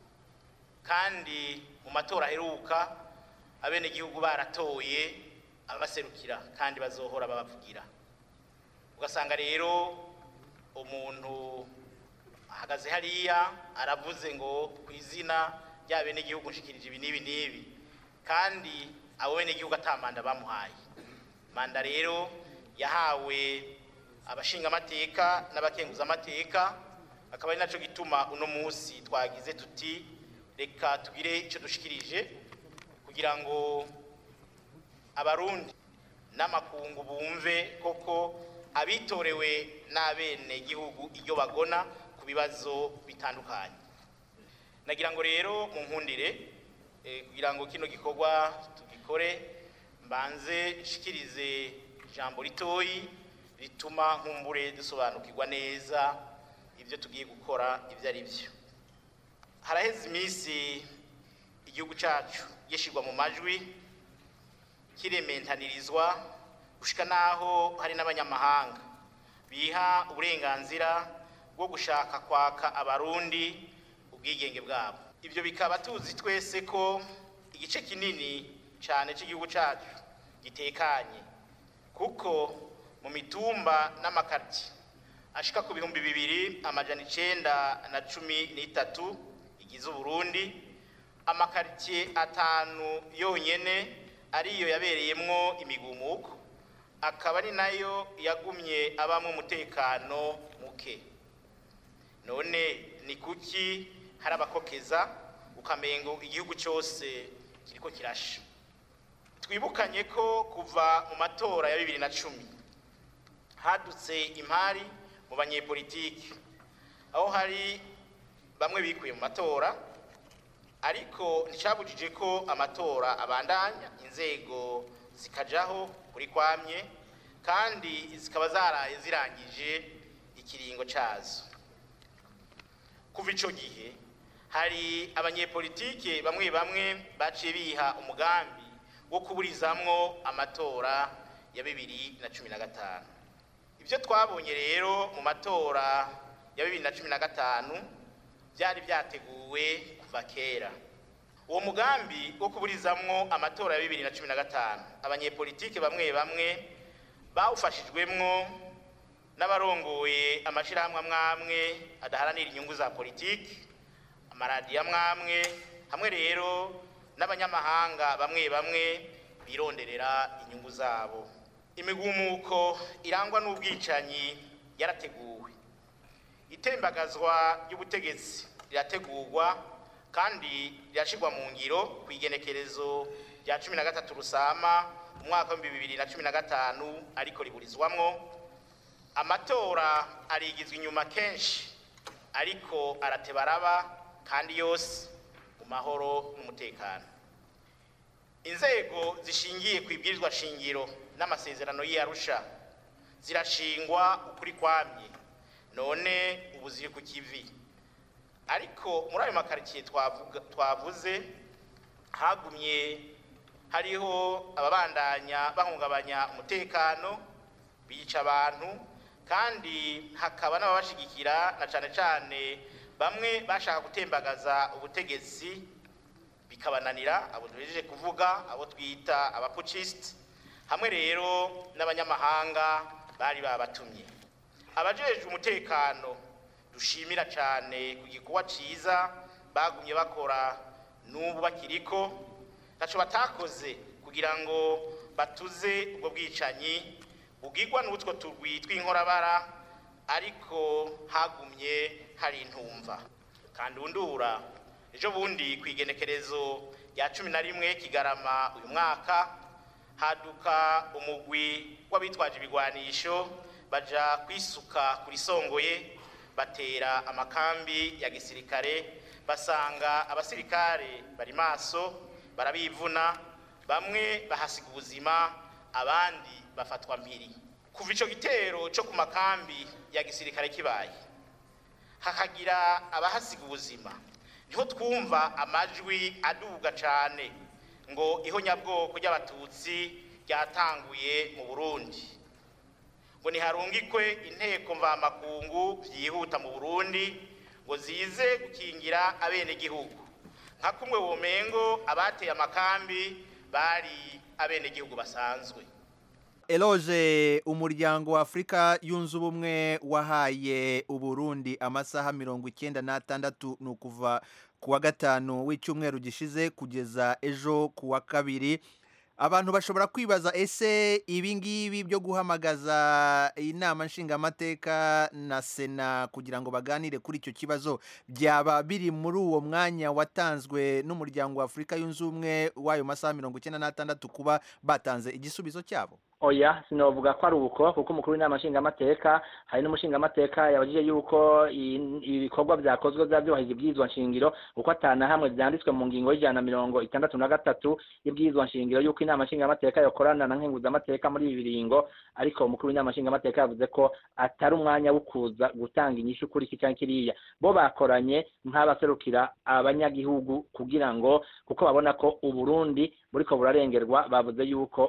kandi mu matora aheruka abenegihugu baratoye abaserukira kandi bazohora babavugira ugasanga rero umuntu ahagaze hariya aravuze ngo ku izina rya benegihugu nshikirije ibi n'ibi n'ibi kandi abo benegihugu atamanda bamuhaye manda rero yahawe abashingamateka n'abakenguzamateka akaba ari nacyo gituma uno munsi twagize tuti reka tugire icyo dushikirije kugira ngo abarundi n'amakungu bumve koko abitorewe n'abene gihugu iyo bagona ku bibazo bitandukanye nagira ngo rero mu nkundire kugira ngo kino gikorwa tugikore mbanze nshikirize ijambo ritoyi rituma nkumbure dusobanukirwa neza ibyo tugiye gukora ibyo ari byo haraheze iminsi igihugu cyacu gishyirwa mu majwi kiremентanirizwa gushika naho hari n'abanyamahanga biha uburenganzira bwo gushaka kwaka abarundi ubwigenge bwabo ibyo bikaba tuzi twese ko igice kinini cyane cy'igihugu cyacu gitekanye kuko mu mitumba n'amakarti ashika ku bihumbi bibiri amajana icenda na cumi n'itatu igize uburundi amakaritiye atanu yonyene ariyo yabereyemwo imigumuko akaba ari nayo yagumye abamo umutekano muke none ni kuki hari abakokeza ukamengo igihugu cyose kiriko kirasha twibukanye ko kuva mu matora ya bibiri na cumi hadutse impari mu banyepolitiki aho hari bamwe bikuye mu matora ariko nticyabujije ko amatora abandanya inzego zikajaho kuri kwamye kandi zikaba zaraye zirangije ikiringo cyazo kuva icyo gihe hari abanyepolitike bamwe bamwe baciye biha umugambi wo kuburizamwo amatora ya bibiri na cumi na gatanu ibyo twabonye rero mu matora ya bibiri na cumi na gatanu byari byateguwe kuva kera uwo mugambi wo kuburizamwo amatora ya bibiri na cumi na gatanu abanyepolitike bamwe bamwe bawufashijwemwo n'abarongoye amashyirahamwe amwamwe adaharanira inyungu za politiki amaradiyo amwamwe hamwe rero n'abanyamahanga bamwe bamwe bironderera inyungu zabo imigumuko irangwa n'ubwicanyi yarateguwe itembagazwa ry'ubutegetsi rirategurwa kandi rirashyirwa mu ngiro ku igenekerezo rya cumi na gatatu rusama umwaka w'ibihumbi bibiri na cumi na gatanu ariko riburizwamwo amatora arigizwa inyuma kenshi ariko arateba araba kandi yose mu mahoro n'umutekano inzego zishingiye ku ibwirizwa shingiro n'amasezerano y'iyarusha zirashingwa ukuri kwamye none ubu ziri ku kivi ariko muri ayo makaritsiye twavuze hagumye hariho ababandanya bahungabanya umutekano bica abantu kandi hakaba n'ababashigikira na cyane cyane bamwe bashaka gutembagaza ubutegetsi bikabananira abo duhejeje kuvuga abo twita abapucisite hamwe rero n'abanyamahanga bari babatumye abajejwe umutekano dushimira cyane ku gikorwa cyiza bagumye bakora n'ubu bakiriko ntacyo batakoze kugira ngo batuze ubwo bwicanyi bugirwa n'utwo turwi tw'inkorabara ariko hagumye hari intumva kandi undura ejo bundi ku igenekerezo rya cumi na rimwe kigarama uyu mwaka haduka umugwi w'abitwaje ibigwanisho baja kwisuka kuri songoye batera amakambi ya gisirikare basanga abasirikare bari maso barabivuna bamwe bahasiga ubuzima abandi bafatwa mpiri kuva ico gitero cyo ku makambi ya gisirikare kibaye hakagira abahasiga ubuzima niho twumva amajwi aduga cane ngo ihonyabwoko ry'abatutsi ryatanguye mu burundi ngo ntiharungikwe inteko mvamakungu byihuta mu burundi ngo zize gukingira abenegihugu nka kumwe womengo abateye amakambi bari abenegihugu basanzwe eloge umuryango wa afurika yunze ubumwe wahaye uburundi amasaha mirongo icyenda n'atandatu ni ukuva ku wa gatanu w'icyumweru gishize kugeza ejo ku wa kabiri abantu bashobora kwibaza ese ibi ngibi byo guhamagaza inama nshingamateka na sena kugira ngo baganire kuri icyo kibazo byaba biri muri uwo mwanya watanzwe n'umuryango wa afurika yunze ubumwe w'ayo masaha mirongo icyenda n'atandatu kuba batanze igisubizo cyabo oya sinovuga ko ari uko kuko umukuru w'inama nshingamateka hari n'umushingamateka yabajije yuko ibikorwa byakozwe byaba byubahiriza ibyizwa nshingiro kuko atana hamwe byanditswe mu ngingo y'ijana na mirongo itandatu na gatatu y'ibyizwa nshingiro yuko inama nshingamateka yakorana na nkenguzamateka muri ibi biringo ariko umukuru w'inama nshingamateka yavuze ko atari umwanya wo kuza gutanga inyishu kuri iki cyangwa kiriya bo bakoranye nk'abaserukira abanyagihugu kugira ngo kuko babona ko uburundi buriko burarengerwa bavuze yuko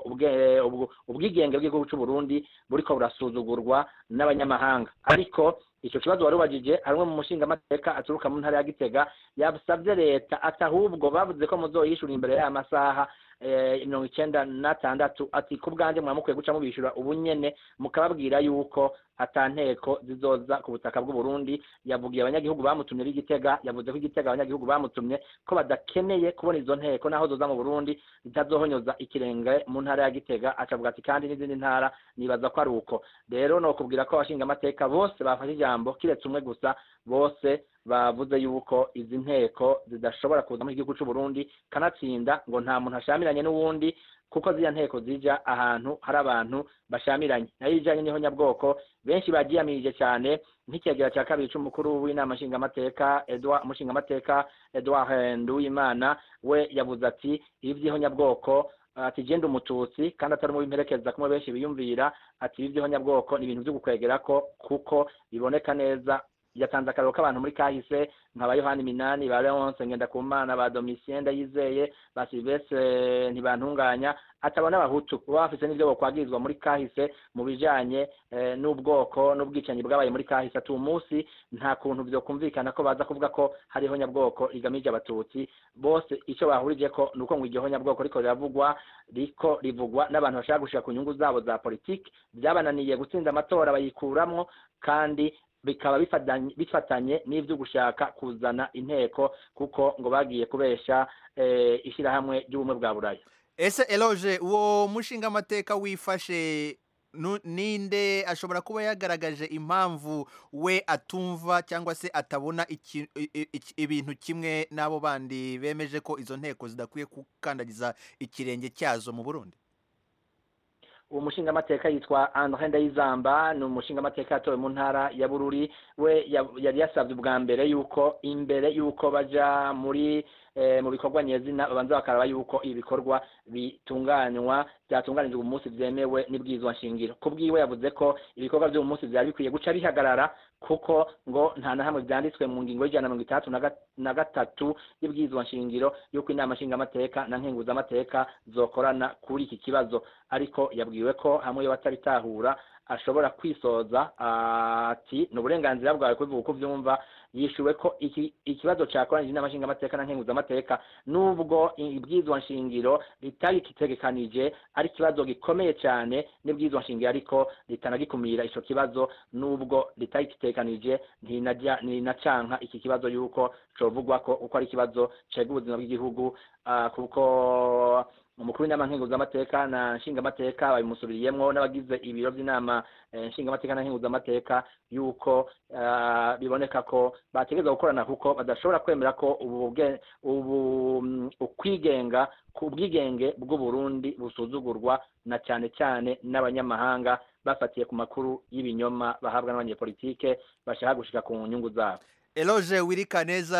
ubwigenge bw'igihugu cy'u Burundi buriko burasuzugurwa n'abanyamahanga ariko icyo kibazo wari ubajije hari umwe mu mushingamateka aturuka mu ntara ya gitega yasabye leta ati ahubwo bavuze ko muzoyishura imbere y'aya masaha mirongo icyenda n'atandatu ati ku bwanjye mwaba mukwiye guca mubishyura ubu nyene mukababwira yuko ata nteko zizoza ku butaka bw'u Burundi yavugiye abanyagihugu bamutumye b'igitega yavuze ko igitega abanyagihugu bamutumye ko badakeneye kubona izo nteko naho zoza mu Burundi zitazohonyoza ikirenge mu ntara ya gitega acavuga ati kandi n'izindi ntara nibaza ko ari uko rero no kubwira ko abashinga amateka bose bafashe ijambo kiretse umwe gusa bose bavuze yuko izi nteko zidashobora kuza mu gihugu cy'u Burundi kanatsinda ngo nta muntu ashamiranye n'uwundi kuko ziriya nteko zija ahantu hari abantu bashamiranye nayo ijanye n'ihonyabwoko benshi bagiyamirije cyane nk'icyegera cya kabiri cy'umukuru w'inama nshingamateka Edouard umushingamateka Edouard Nduwimana we yavuze ati ibi by'ihonyabwoko ati genda umututsi kandi atari mu bimperekeza kumwe benshi biyumvira ati ibi by'ihonyabwoko ni ibintu byo gukwegera ko kuko biboneka neza yatanze akararo k'abantu muri kahise nka ba yohani minani ba leonce ngendakumana ba domitien ndayizeye ba silvestre ntibantunganya ataba n'abahutu baba bafise n'ivyo bokwagirizwa muri kahise mu bijanye eh, n'ubwoko n'ubwicanyi bwabaye muri kahise ati umunsi nta kuntu vyokumvikana ko baza kuvuga ko hariho nyabwoko rigamije abatutsi bose ico bahurije ko nuko ngo iryo nyabwoko riko riravugwa riko rivugwa n'abantu bashaka gushika ku nyungu zabo za politiki byabananiye gutsinda amatora bayikuramwo kandi bikaba bifatanye bifatanye n'ivyo gushaka kuzana inteko kuko ngo bagiye kubesha eh, ishirahamwe ry'ubumwe bwa buraya ese eloge uwo mushinga amateka wifashe nu- ninde ashobora kuba yagaragaje impamvu we atumva cyangwa se atabona iki- i- i- iki- ibintu kimwe n'abo bandi bemeje ko izo nteko zidakwiye gukandagiza ikirenge cyazo mu burundi uwo mushingamateka yitwa Andre Ndayizamba ni umushingamateka yatowe mu ntara ya Bururi we ya- yari yasabye ubwa mbere yuko imbere yuko baja muri eh, mu bikorwa nyezina babanza bakaraba yuko ibikorwa bitunganywa byatunganijwe umunsi byemewe n'ibwizwa nshingiro ku bwiwe yavuze ko ibikorwa by'uwo munsi byari bikwiye guca bihagarara kuko ngo nta na hamwe byanditswe mu ngingo y'ijana na mirongo itandatu na ga- na gatatu y'ibwizwa nshingiro y'uko inama nshingamateka na nkenguzamateka zokorana kuri iki kibazo ariko yabwiwe ko hamwe yo batabitahura ashobora kwisoza ati ni uburenganzira bwawe kubivuga uko ubyumva yishuwe ko iki ikibazo cyakoranyije inama nshingamateka na nkenguzamateka nubwo ibwizwa nshingiro ritagitegekanije ari ikibazo gikomeye cyane n'ibwizwa nshingiro ariko ritanagikumira ico kibazo nubwo ritagitegekanije ntinajya ntinacanka iki kibazo yuko covugwa ko uko ari ikibazo cega ubuzima bw'igihugu ah, kuko umukuru w'inama nkenguzamateka na nshingamateka babimusubiriyemwo n'abagize ibiro by'inama eh, nshingamateka na nkenguzamateka yuko ah, biboneka ko bategereza gukorana kuko badashobora kwemera ko ubu bwe- ubu mm, ukwigenga ku bwigenge bw'uburundi busuzugurwa na cyane cyane n'abanyamahanga bafatiye ku makuru y'ibinyoma bahabwa n'abanyepolitike bashaka gushika ku nyungu zabo eloge wirikaneza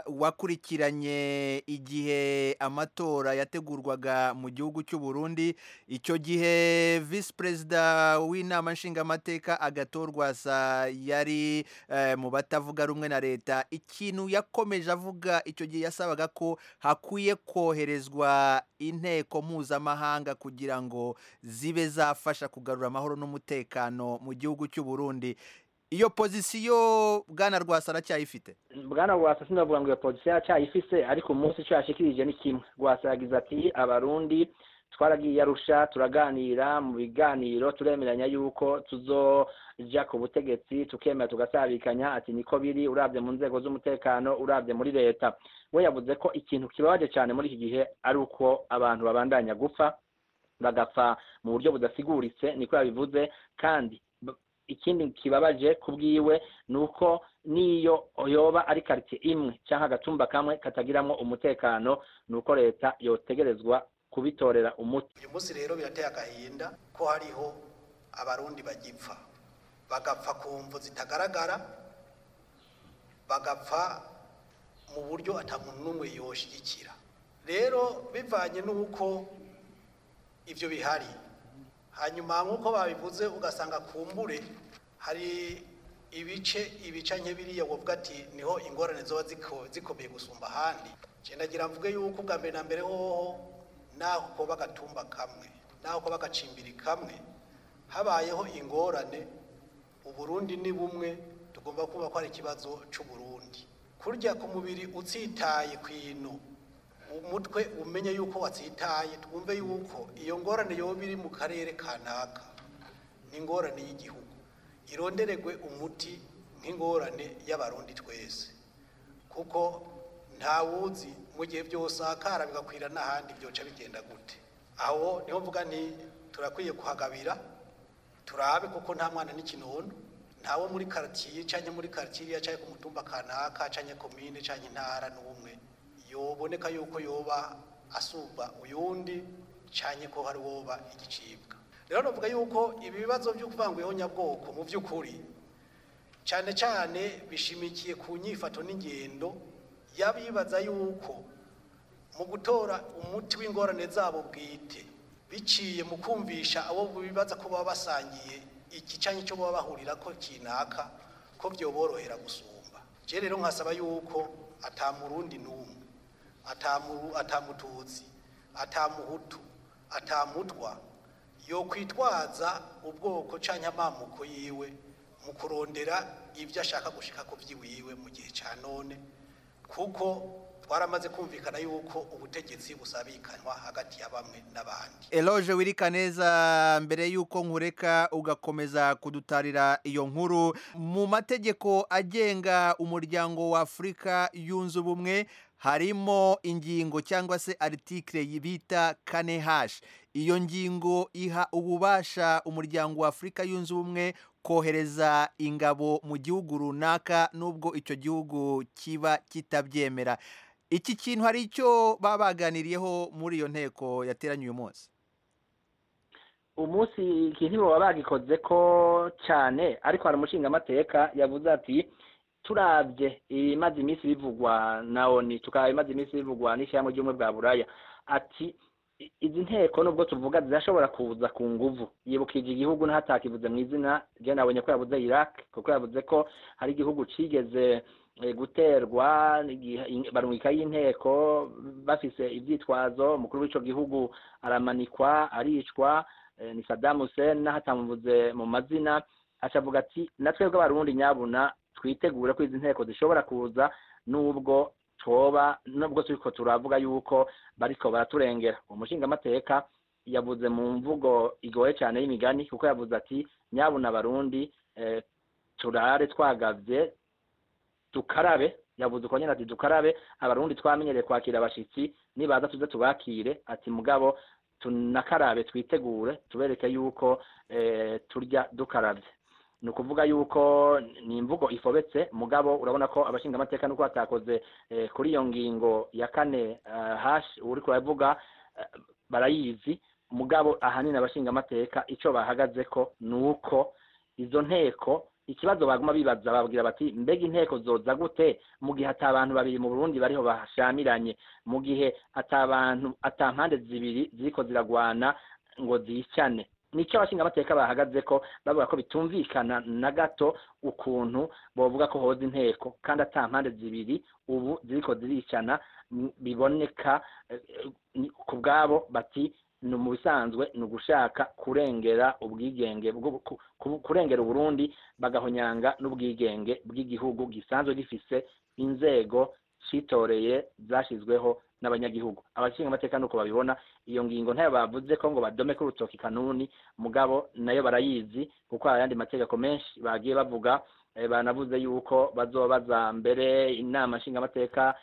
wakurikiranye igihe amatora yategurwaga mu gihugu cy'u Burundi icyo gihe visi perezida w'inama nshingamateka agatorwa sa yari eh, mu batavuga rumwe na leta ikintu yakomeje avuga icyo gihe yasabaga ko hakwiye koherezwa inteko mpuzamahanga kugira ngo zibe zafasha kugarura amahoro n'umutekano mu gihugu cy'u Burundi iyo pozisiyo bwana rwasa aracyayifite bwana rwasa sinavuga ngo iyo pozisiyo yacyayifise ariko umunsi icyo yashikirije ni kimwe rwasa yagize ati abarundi twaragiye arusha turaganira mu biganiro turemeranya yuko tuzoja ku butegetsi tukemera tugasabikanya ati niko biri urabye mu nzego z'umutekano urabye muri leta we yavuze ko ikintu kibabaje cyane muri iki gihe ari uko abantu babandanya gupfa bagapfa mu buryo budasiguritse niko yabivuze kandi b- ikindi kibabaje ku bwiwe ni uko n'iyo yoba ari karitsiye imwe cyangwa agatumba kamwe katagiramwo umutekano ni uko leta yotegerezwa kubitorera umuti uyu munsi rero birateye agahinda ko hariho abarundi bagipfa bagapfa ku mvu zitagaragara bagapfa mu buryo atamuntu n'umwe yoshigikira rero bivanye n'uko ibyo bihari hanyuma nk'uko babivuze ugasanga kumbure hari ibice ibica nke biriya wovuga ati niho ingorane zoba ziko- zikomeye gusumba ahandi cendagira mvuge yuko ubwa mbere na mbere hoho naho koba agatumba kamwe naho koba agacimbiri kamwe habayeho ingorane uburundi ni bumwe tugomba kuba ko ari ikibazo c'uburundi kurya ku mubiri utsitaye kw'ino umutwe umenye yuko watsitaye twumve yuko iyo ngorane yoba iri mu karere kanaka ni ingorane y'igihugu ironderegwe umuti nk'ingorane y'abarundi twese kuko ntawuzi mu gihe byose akara bigakwira n'ahandi byoca bigenda gute aho niho mvuga nti turakwiye kuhagabira turabe kuko nta mwana n'ikinono ntawo muri karitiye cyangwa muri karitiye cyangwa ku mutumba kanaka cyangwa komine cyangwa intara n'umwe yoboneka yuko yoba asumba uyundi cyane ko hari woba igicibwa rero navuga yuko ibi bibazo byo kuvanguyeho nyabwoko mu by'ukuri cyane cyane bishimikiye ku nyifato n'ingendo y'abibaza yuko mu gutora umuti w'ingorane zabo bwite biciye mu kumvisha abo bibaza ko baba basangiye iki cyangwa icyo baba bahurira ko kinaka ko byoborohera gusumba je rero nkasaba yuko atamurundi n'umwe atamu- atamututsi atamuhutu atamutwa yo kwitwaza ubwoko canke amamuko yiwe mu kurondera ibyo ashaka gushika ku vyiwiwe mu gihe ca none kuko twaramaze kumvikana yuko ubutegetsi busabikanwa hagati ya bamwe n'abandi eloge wirika neza mbere y'uko nkureka ugakomeza kudutarira iyo nkuru mu mategeko agenga umuryango wa afurika yunze ubumwe harimo ingingo cyangwa se aritikire bita kane hashi iyo ngingo iha ububasha umuryango wa afurika yunze ubumwe kohereza ingabo mu gihugu runaka n'ubwo icyo gihugu kiba kitabyemera iki kintu hari icyo baba baganiriyeho muri iyo nteko yateranye uyu munsi umunsi ikintu baba bagikoze ko cyane ariko hari umushingamateka yavuze ati turabye ibimaze iminsi bivugwa na oni tukaba ibimaze iminsi bivugwa n'ishyirahamwe ry'ubumwe bwa buraya ati "I- izi nteko nubwo tuvuga zirashobora kuza ku nguvu yibukije igihugu n'ahatakivuze mu izina ryo nabonye ko yavuze iraq kuko yavuze ko hari igihugu cigeze eh, guterwa igihe- in- barungika y'inteko bafise ivyitwazo umukuru w'ico gihugu aramanikwa aricwa eh, ni Saddam Hussein n'ahatamuvuze mu mazina acavuga ati natwebwe abarundi nyabuna twitegure ko izi nteko zishobora kuza nubwo twoba nubwo turiko turavuga yuko bariko baraturengera umushingamateka yavuze mu mvugo igoye cyane y'imigani kuko yavuze ati nyabuna abarundi eh, turare twagavye dukarabe yavuze uko nyine ati dukarabe abarundi twamenyereye kwakira abashitsi nibaza tuze tubakire ati mugabo tunakarabe twitegure tubereke yuko eh, turya dukarabye ni ukuvuga yuko ni imvugo ifobetse mugabo urabona ko abashingamateka nuko batakoze eh, kuri iyo ngingo ya kane eh, hashi uri kuravuga eh, barayizi mugabo ahanini abashingamateka icyo bahagaze ko ni uko izo nteko ikibazo baguma bibaza babwira bati mbega inteko zoza gute mu gihe ata abantu babiri mu Burundi bariho bashamiranye mu gihe ata abantu ata mpande zibiri ziriko ziragwana ngo zicane nicyo abashingamateka bahagaze ko bavuga ko bitumvikana na gato ukuntu bovuga ko hoza inteko kandi ata mpande zibiri ubu ziriko ziricana m- biboneka eh, eh, ku bwabo bati ni mu bisanzwe ni ugushaka kurengera ubwigenge bwo- ku- ku- kurengera uburundi bagahonyanga n'ubwigenge bw'igihugu gisanzwe gifise inzego citoreye zashyizweho n'abanyagihugu abashinga amateka nuko babibona iyo ngingo ntayo bavuze ko ngo badome ko urutoki kanuni mugabo nayo barayizi kuko hari ayandi mategeko menshi bagiye bavuga eh, banavuze yuko bazobaza mbere inama nshingamateka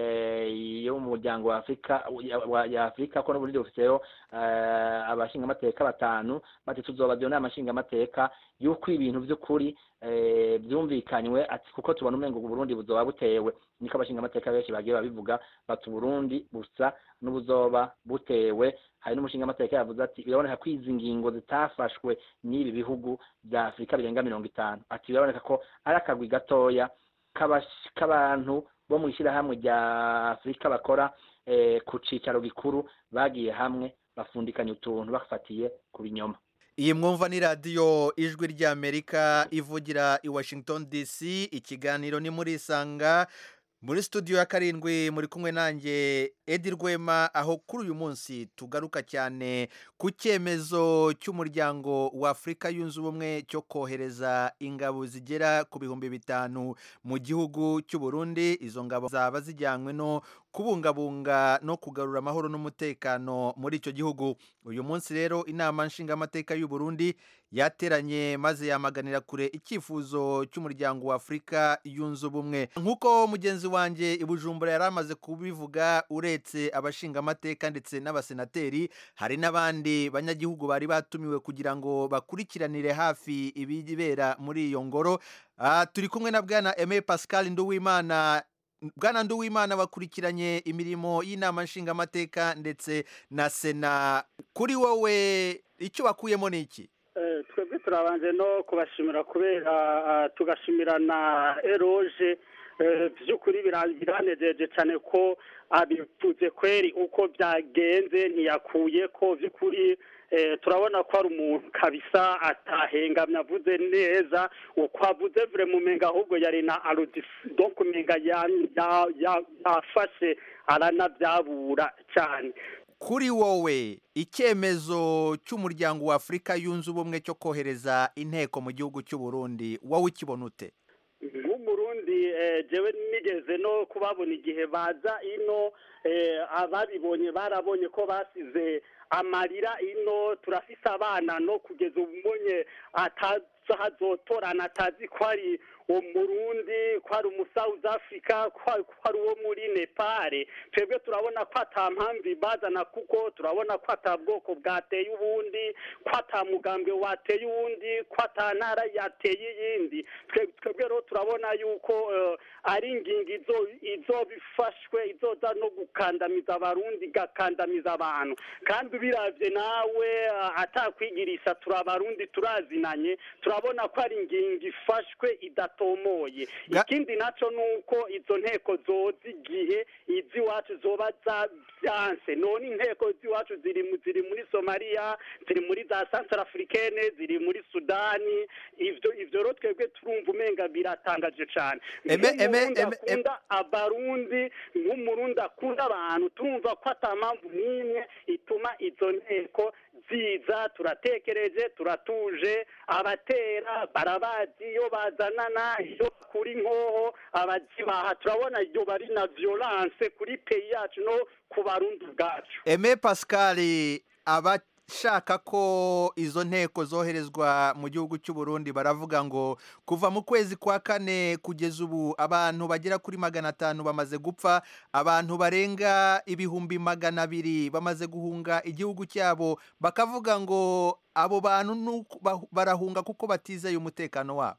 eh, yo mu muryango wa Afrika ya- wa- ya Afrika ko n'uburundi bufiseyo eh, abashingamateka batanu bati tuzobaza iyo nama nshingamateka yuko ibintu by'ukuri eh, byumvikanywe ati kuko tubona umengo uburundi buzoba butewe niko abashingamateka benshi bagiye babivuga bati uburundi busa n'ubuzoba butewe hari n'umushingamateka yavuze ati biraboneka ko izi ngingo zitafashwe n'ibi bihugu bya afurika birenga mirongo itanu ati biraboneka ko ari akagwi gatoya k'abash- k'abantu bo mu ishyirahamwe rya afurika bakora eh, ku cicaro gikuru bagiye hamwe bafundikanya utuntu bafatiye ku binyoma iyi mwumva ni radiyo ijwi ry'amerika ivugira i washington dc ikiganiro ni muri isanga muri studio ya karindwi muri kumwe nanjye edi rwema aho kuri uyu munsi tugaruka cyane ku cyemezo cy'umuryango wa afurika yunze ubumwe cyo kohereza ingabo zigera ku bihumbi bitanu mu gihugu cy'u Burundi izo ngabo zaba zijyanywe no kubungabunga no kugarura amahoro n'umutekano muri icyo gihugu uyu munsi rero inama nshingamateka y'u Burundi yateranye maze yamaganira kure icyifuzo cy'umuryango wa afurika yunze ubumwe nk'uko mugenzi wanjye i bujumbura yari amaze kubivuga uretse abashingamateka ndetse n'abasenateri hari n'abandi banyagihugu bari batumiwe kugira ngo bakurikiranire hafi ibibera muri iyo ngoro Ah, turi kumwe na bwana Aimé Pascal Nduwimana bwana Nduwimana bakurikiranye imirimo y'inama nshingamateka ndetse na sena kuri wowe icyo bakuyemo ni iki Eh, twebwe turabanje no kubashimira kubera ah, tugashimira na eroge Eh, by'ukuri bira- biranejeje cyane ko abivuze kweri uko byagenze ntiyakuye ko by'ukuri eh, turabona ko ari umuntu kabisa atahengamye avuze neza uko avuze vure mu menga ahubwo yari na arudisi donc umenga ya- ya- ya- yafashe aranabyabura cyane kuri wowe icyemezo cy'umuryango wa afurika yunze ubumwe cyo kohereza inteko mu gihugu cy'u Burundi wowe ukibona ute nk'umurundi eh, jewe nigeze no kubabona igihe baza ino eh, ababibonye barabonye ko basize amarira ino turafise abana no kugeza umunye atazotorana atazi ko ari umurundi ko ari umu south africa ko ari- ko ari uwo muri nepal twebwe turabona ko ata mpamvu bazana kuko turabona ko ata bwoko bwateye ubundi ko ata mugambwe wateye uwundi ko ata ntara yateye iyindi Twe- twebwe rero turabona yuko eh, ari ingingo izo izoba ifashwe izoza no gukandamiza abarundi igakandamiza abantu kandi ubiravye nawe eh, atakwigirisha turi abarundi turazinanye turabona ko ari ingingo ifashwe idatomoye ikindi naco nuko izo nteko zoza igihe iz'iwacu zoba zabyanse none inteko z'iwacu ziri mu- ziri muri somaliya ziri muri za central africaine ziri muri sudani ivyo ivyo rero twebwe turumva umenga biratangaje cane Eme- eme- nk'umurundi eme- akunda abarundi nk'umurundi akunda abantu turumva ko ata mpamvu n'imwe ituma izo nteko ziza turatekereje turatuje abatera barabazi iyo bazanana iyo bakura inkoho abazibaha turabona iyo bari na violence kuri peyi yacu no ku barundi ubwacu eme pascal abashaka ko izo nteko zoherezwa mu gihugu cy'u Burundi baravuga ngo kuva mu kwezi kwa kane kugeza ubu abantu bagera kuri magana atanu bamaze gupfa abantu barenga ibihumbi magana abiri bamaze guhunga igihugu cyabo bakavuga ngo abo bantu nuko bah- barahunga kuko batizeye umutekano wabo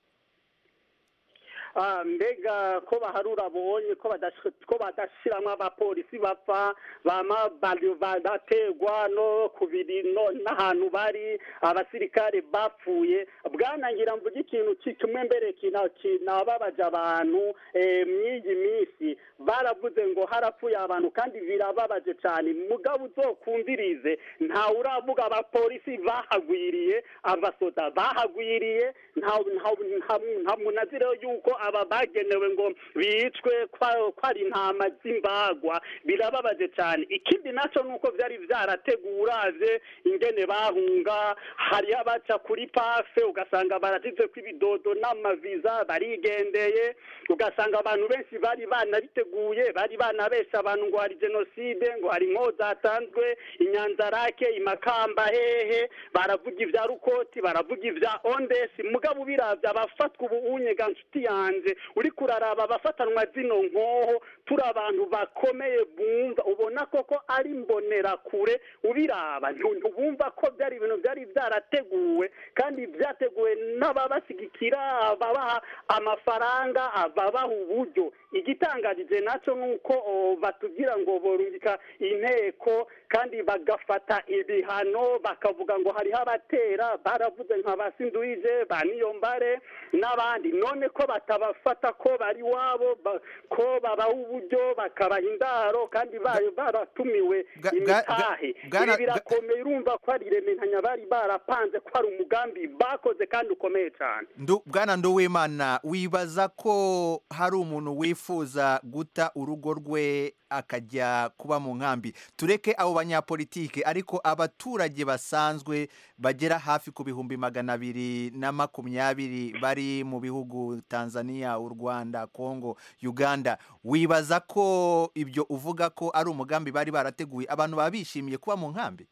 Ah, mbega ko baharura bonye ko badash- ko badashiramwo abapolisi bapfa bama bari- badategwa no kubiri no n'ahantu bari abasirikare bapfuye bwanangira mvuga ikintu ki- kimwe mbere kina- kinababaje abantu eh, mw'iyi minsi baravuze ngo harapfuye abantu kandi birababaje cyane mugabo uzokumvirize ntawe uravuga abapolisi bahagwiriye abasoda bahagwiriye nta nta- nta- nta munazire yuko aba bagenewe ngo bicwe kwa- ko ari intama z'imbagwa birababaje cyane ikindi nacyo ni uko byari byarateguraje ingene bahunga hariyo abaca kuri pafe ugasanga barashyize ko ibidodo n'amaviza barigendeye ugasanga abantu benshi bari banabiteguye bari banabesha abantu ngo hari jenoside ngo hari inko zatanzwe inyanzarake imakamba hehe baravuga ibya rukoti baravuga ibya ondesi mugabo ubiravye abafatwa ubu unyega nshuti yanje uriko uraraba abafatanwa zino nkoho turi abantu bakomeye bumva ubona koko ari mbonerakure ubiraba ntu- ntubumva ko byari ibintu byari byarateguwe kandi byateguwe n'ababashyigikira ababaha amafaranga ababaha uburyo igitangarije nacyo ni uko o, batubwira ngo borungika inteko kandi bagafata ibihano bakavuga ngo hariho abatera baravuze nka ba sinduije ba niyombare n'abandi none ko batabafata ko bari iwabo ba- ko babaha uburyo bakabaha indaro kandi bari baratumiwe imitahe bwana- ibi birakomeye urumva ko ari irementanya bari barapanze ko ari umugambi bakoze kandi ukomeye cyane Ndu- bwana nduwimana wibaza ko hari umuntu wifuza guta urugo rwe akajya kuba mu nkambi tureke abo banyapolitike ariko abaturage basanzwe bagera hafi ku bihumbi magana abiri na makumyabiri bari mu bihugu tanzania u rwanda congo uganda wibaza ko ibyo uvuga ko ari umugambi bari barateguye abantu baba bishimiye kuba mu nkambi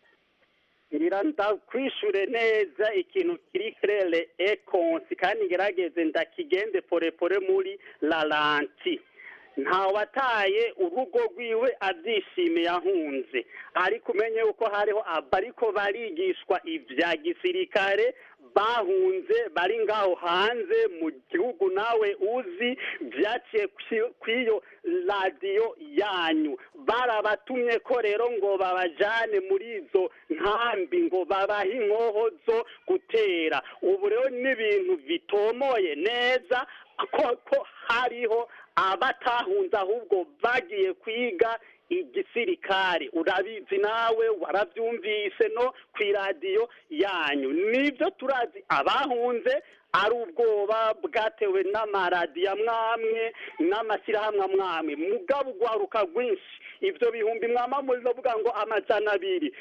ngira ndakwishure neza ikintu kiri kerere ekonsi kandi ngerageze ndakigende porepore muri laranti ntawataye urugo rwiwe abyishimiye ahunze ariko umenye yuko hariho abariko barigishwa ibya gisirikare bahunze bari ngaho hanze mu gihugu nawe uzi byaciye kwi- kw'iyo radiyo yanyu barabatumye ko rero ngo babajane muri izo nkambi ngo babahe inkoho zo gutera ubu rero n'ibintu bitomoye neza ko ko hariho abatahunze ahubwo bagiye kwiga igisirikare urabizi nawe warabyumvise no ku iradiyo yanyu nibyo turazi abahunze ari ubwoba bwatewe n'amaradiyo amwamwe n'amashyirahamwe amwamwe mugabo ugwaruka rwinshi ibyo bihumbi mwamamuzi bavuga ngo amajana abiri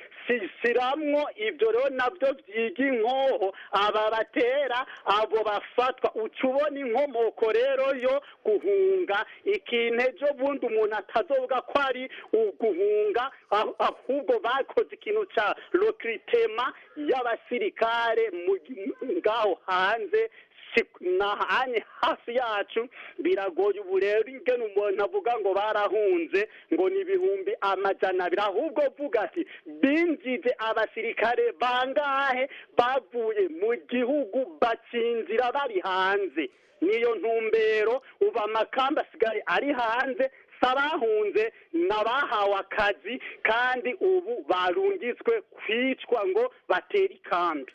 siramwo ibyo rero nabyo byiga inkoho aba batera abo bafatwa uca ubona inkomoko rero yo guhunga ikintu ejo bundi umuntu atazovuga ko ari uguhunga ah- ahubwo bakoze ikintu cya rokiritema y'abasirikare mu gi- ngaho hanze si- nahanye hafi yacu biragoye ubu rero ingene umuntu avuga ngo barahunze ngo ni ibihumbi amajana abiri ahubwo vuga ati binjije abasirikare bangahe bavuye mu gihugu bacinzira bari hanze niyo ntumbero ubu amakamba asigaye ari hanze sabahunze n'abahawe akazi kandi ubu barungitswe kwicwa ngo batere ikambi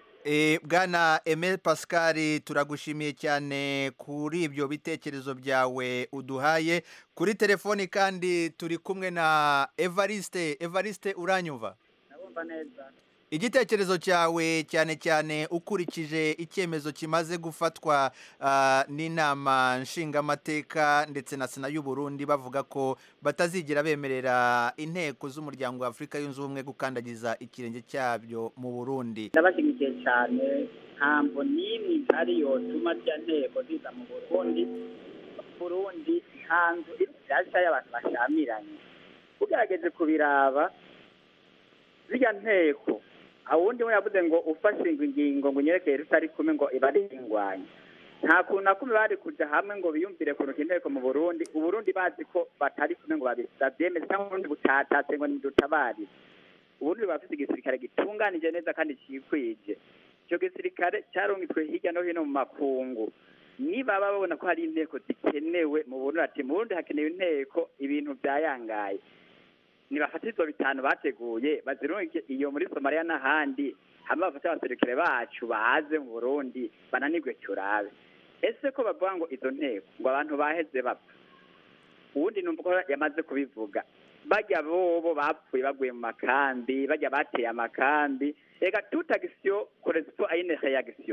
Eh, bwana Emel Pascal turagushimiye cyane kuri ibyo bitekerezo byawe uduhaye kuri telefoni kandi turi kumwe na Evariste Evariste uranyumva ndabumva neza igitekerezo cyawe cyane cyane ukurikije icyemezo kimaze gufatwa ah, n'inama nshingamateka ndetse na sena y'u Burundi bavuga ko batazigera bemerera inteko z'umuryango wa Afurika yunze ubumwe gukandagiza ikirenge cyabyo mu Burundi ndabashyigikiye cyane ntabwo n'imwe ihari yotuma ziriya nteko ziza mu burundi burundi nta nzu iri nshyashya y'abantu bashamiranye ugerageje kubiraba ziriya nteko awundi we yavuze ngo ufashe ingingo ngo unyerekeye rutari kumwe ngo iba ari ingwanya nta kuntu na kumwe bari kujya hamwe ngo biyumvire kuruka inteko mu burundi uburundi bazi ko batari kumwe ngo babyemeze cyangwa uburundi butatatse ngo nidutabarire uburundi buba bufite igisirikare gitunganije neza kandi cyikwije icyo gisirikare cyarungitswe hirya no hino mu makungu niba babona ko hari inteko zikenewe mu burundi ati mu burundi hakenewe inteko ibintu byayangaye nibafata izo bitanu bateguye bazirungike iyo muri somaliya n'ahandi hamwe bafate abasirikare bacu baze mu burundi bananirwe turabe ese ko bavuga ngo izo nteko ngo abantu baheze bapfa ubundi numva ko yamaze kubivuga bajya bobo bapfuye baguye mu makambi bajya bateye amakambi reka toute action correspond à une réaction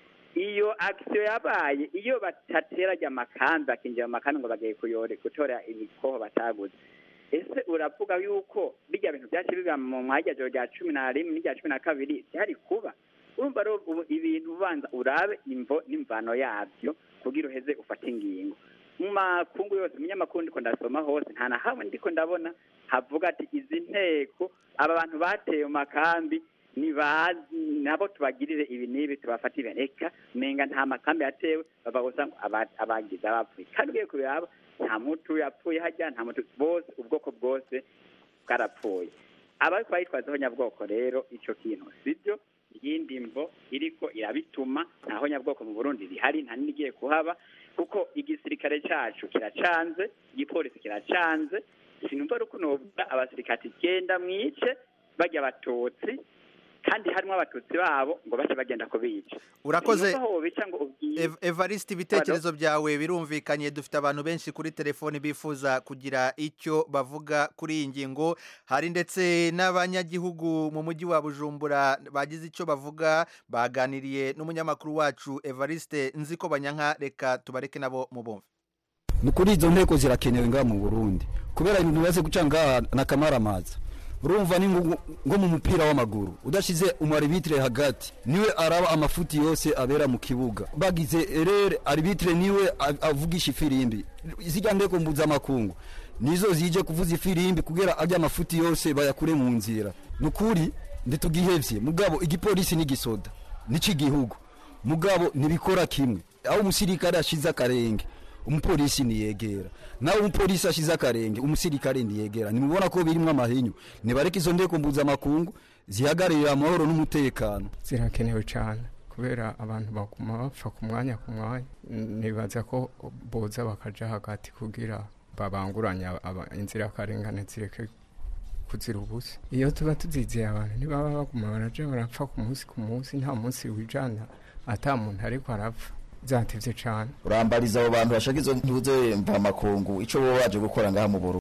iyo action yabaye iyo batatera ajya amakambi bakinjira mu makambi ngo bagiye kuyore gutora imikoho bataguze ese uravuga yuko bijya bintu byacu biba mu mwanya rya cumi na rimwe n'irya cumi na kabiri byari kuba urumva rero ubu ibintu ubanza urabe imvo n'imvano yabyo kugira uheze ufate ingingo mu makungu yose umunyamakuru ndiko ndasoma hose nta na hamwe ndiko ndabona havuga ati izi nteko aba bantu bateye mu makambi nibazi nabo tubagirire ibi n'ibi tubafatire reka menga nta makambi yatewe bava gusa ngo aba- abagize abapfuye kandi ugiye kubiraba nta mutu yapfuye hajya nta mutu bose ubwoko bwose bwarapfuye abariko bayitwazaho nyabwoko rero ico kintu sibyo iyindi mvo iriko irabituma ntaho nyabwoko mu burundi rihari nta n'igiye kuhaba kuko igisirikare cacu kiracanze igipolisi kiracanze sinumva ari ukunobwa abasirikare genda mwice bajya abatutsi kandi harimo abatutsi babo ngo bace bagenda kubica Urakoze. Sinumva aho wobica ngo ubwiye Ev- Evariste ibitekerezo byawe birumvikanye dufite abantu benshi kuri telefoni bifuza kugira icyo bavuga kuri iyi ngingo hari ndetse n'abanyagihugu mu mujyi wa Bujumbura bagize icyo bavuga baganiriye n'umunyamakuru wacu Evariste nzi ko banyanka reka tubareke nabo mu bumve ni kuri izo nteko zirakenewe ngaha mu burundi kubera ibintu bimaze guca ngaha na kamaramaza urumva ni nko nko mu mupira w'amaguru udashize umaribitire hagati niwe araba amafuti yose abera mu kibuga bagize rere aribitire niwe a- avugisha ifirimbi zijya ndeko mpuzamakungu nizo zije kuvuza ifirimbi kugira ajya amafuti yose bayakure mu nzira ni ukuri ntitugihevye mugabo igipolisi n'igisoda n'ic'igihugu mugabo ntibikora kimwe aho umusirikare ashize akarenge umupolisi niyegera nawe umupolisi ashize akarenge umusirikare niyegera nimubona ko birimwo amahinyu nibareke izo ndeko mpuzamakungu zihagararira amahoro n'umutekano zirakenewe cyane kubera abantu baguma bapfa ku mwanya ku mwanya nibaza ko boza bakaja hagati kugira babanguranye aba- inzirakarengane zireke kuzira ubusa iyo tuba tuzizeye abantu ntibaba baguma baraja barapfa ku munsi ku munsi nta munsi wijana ata muntu ariko arapfa zatevye cane urambariza abo bantu bashaka izo ntuze mvamakungu ico boba baje gukora ngaha mu Burundi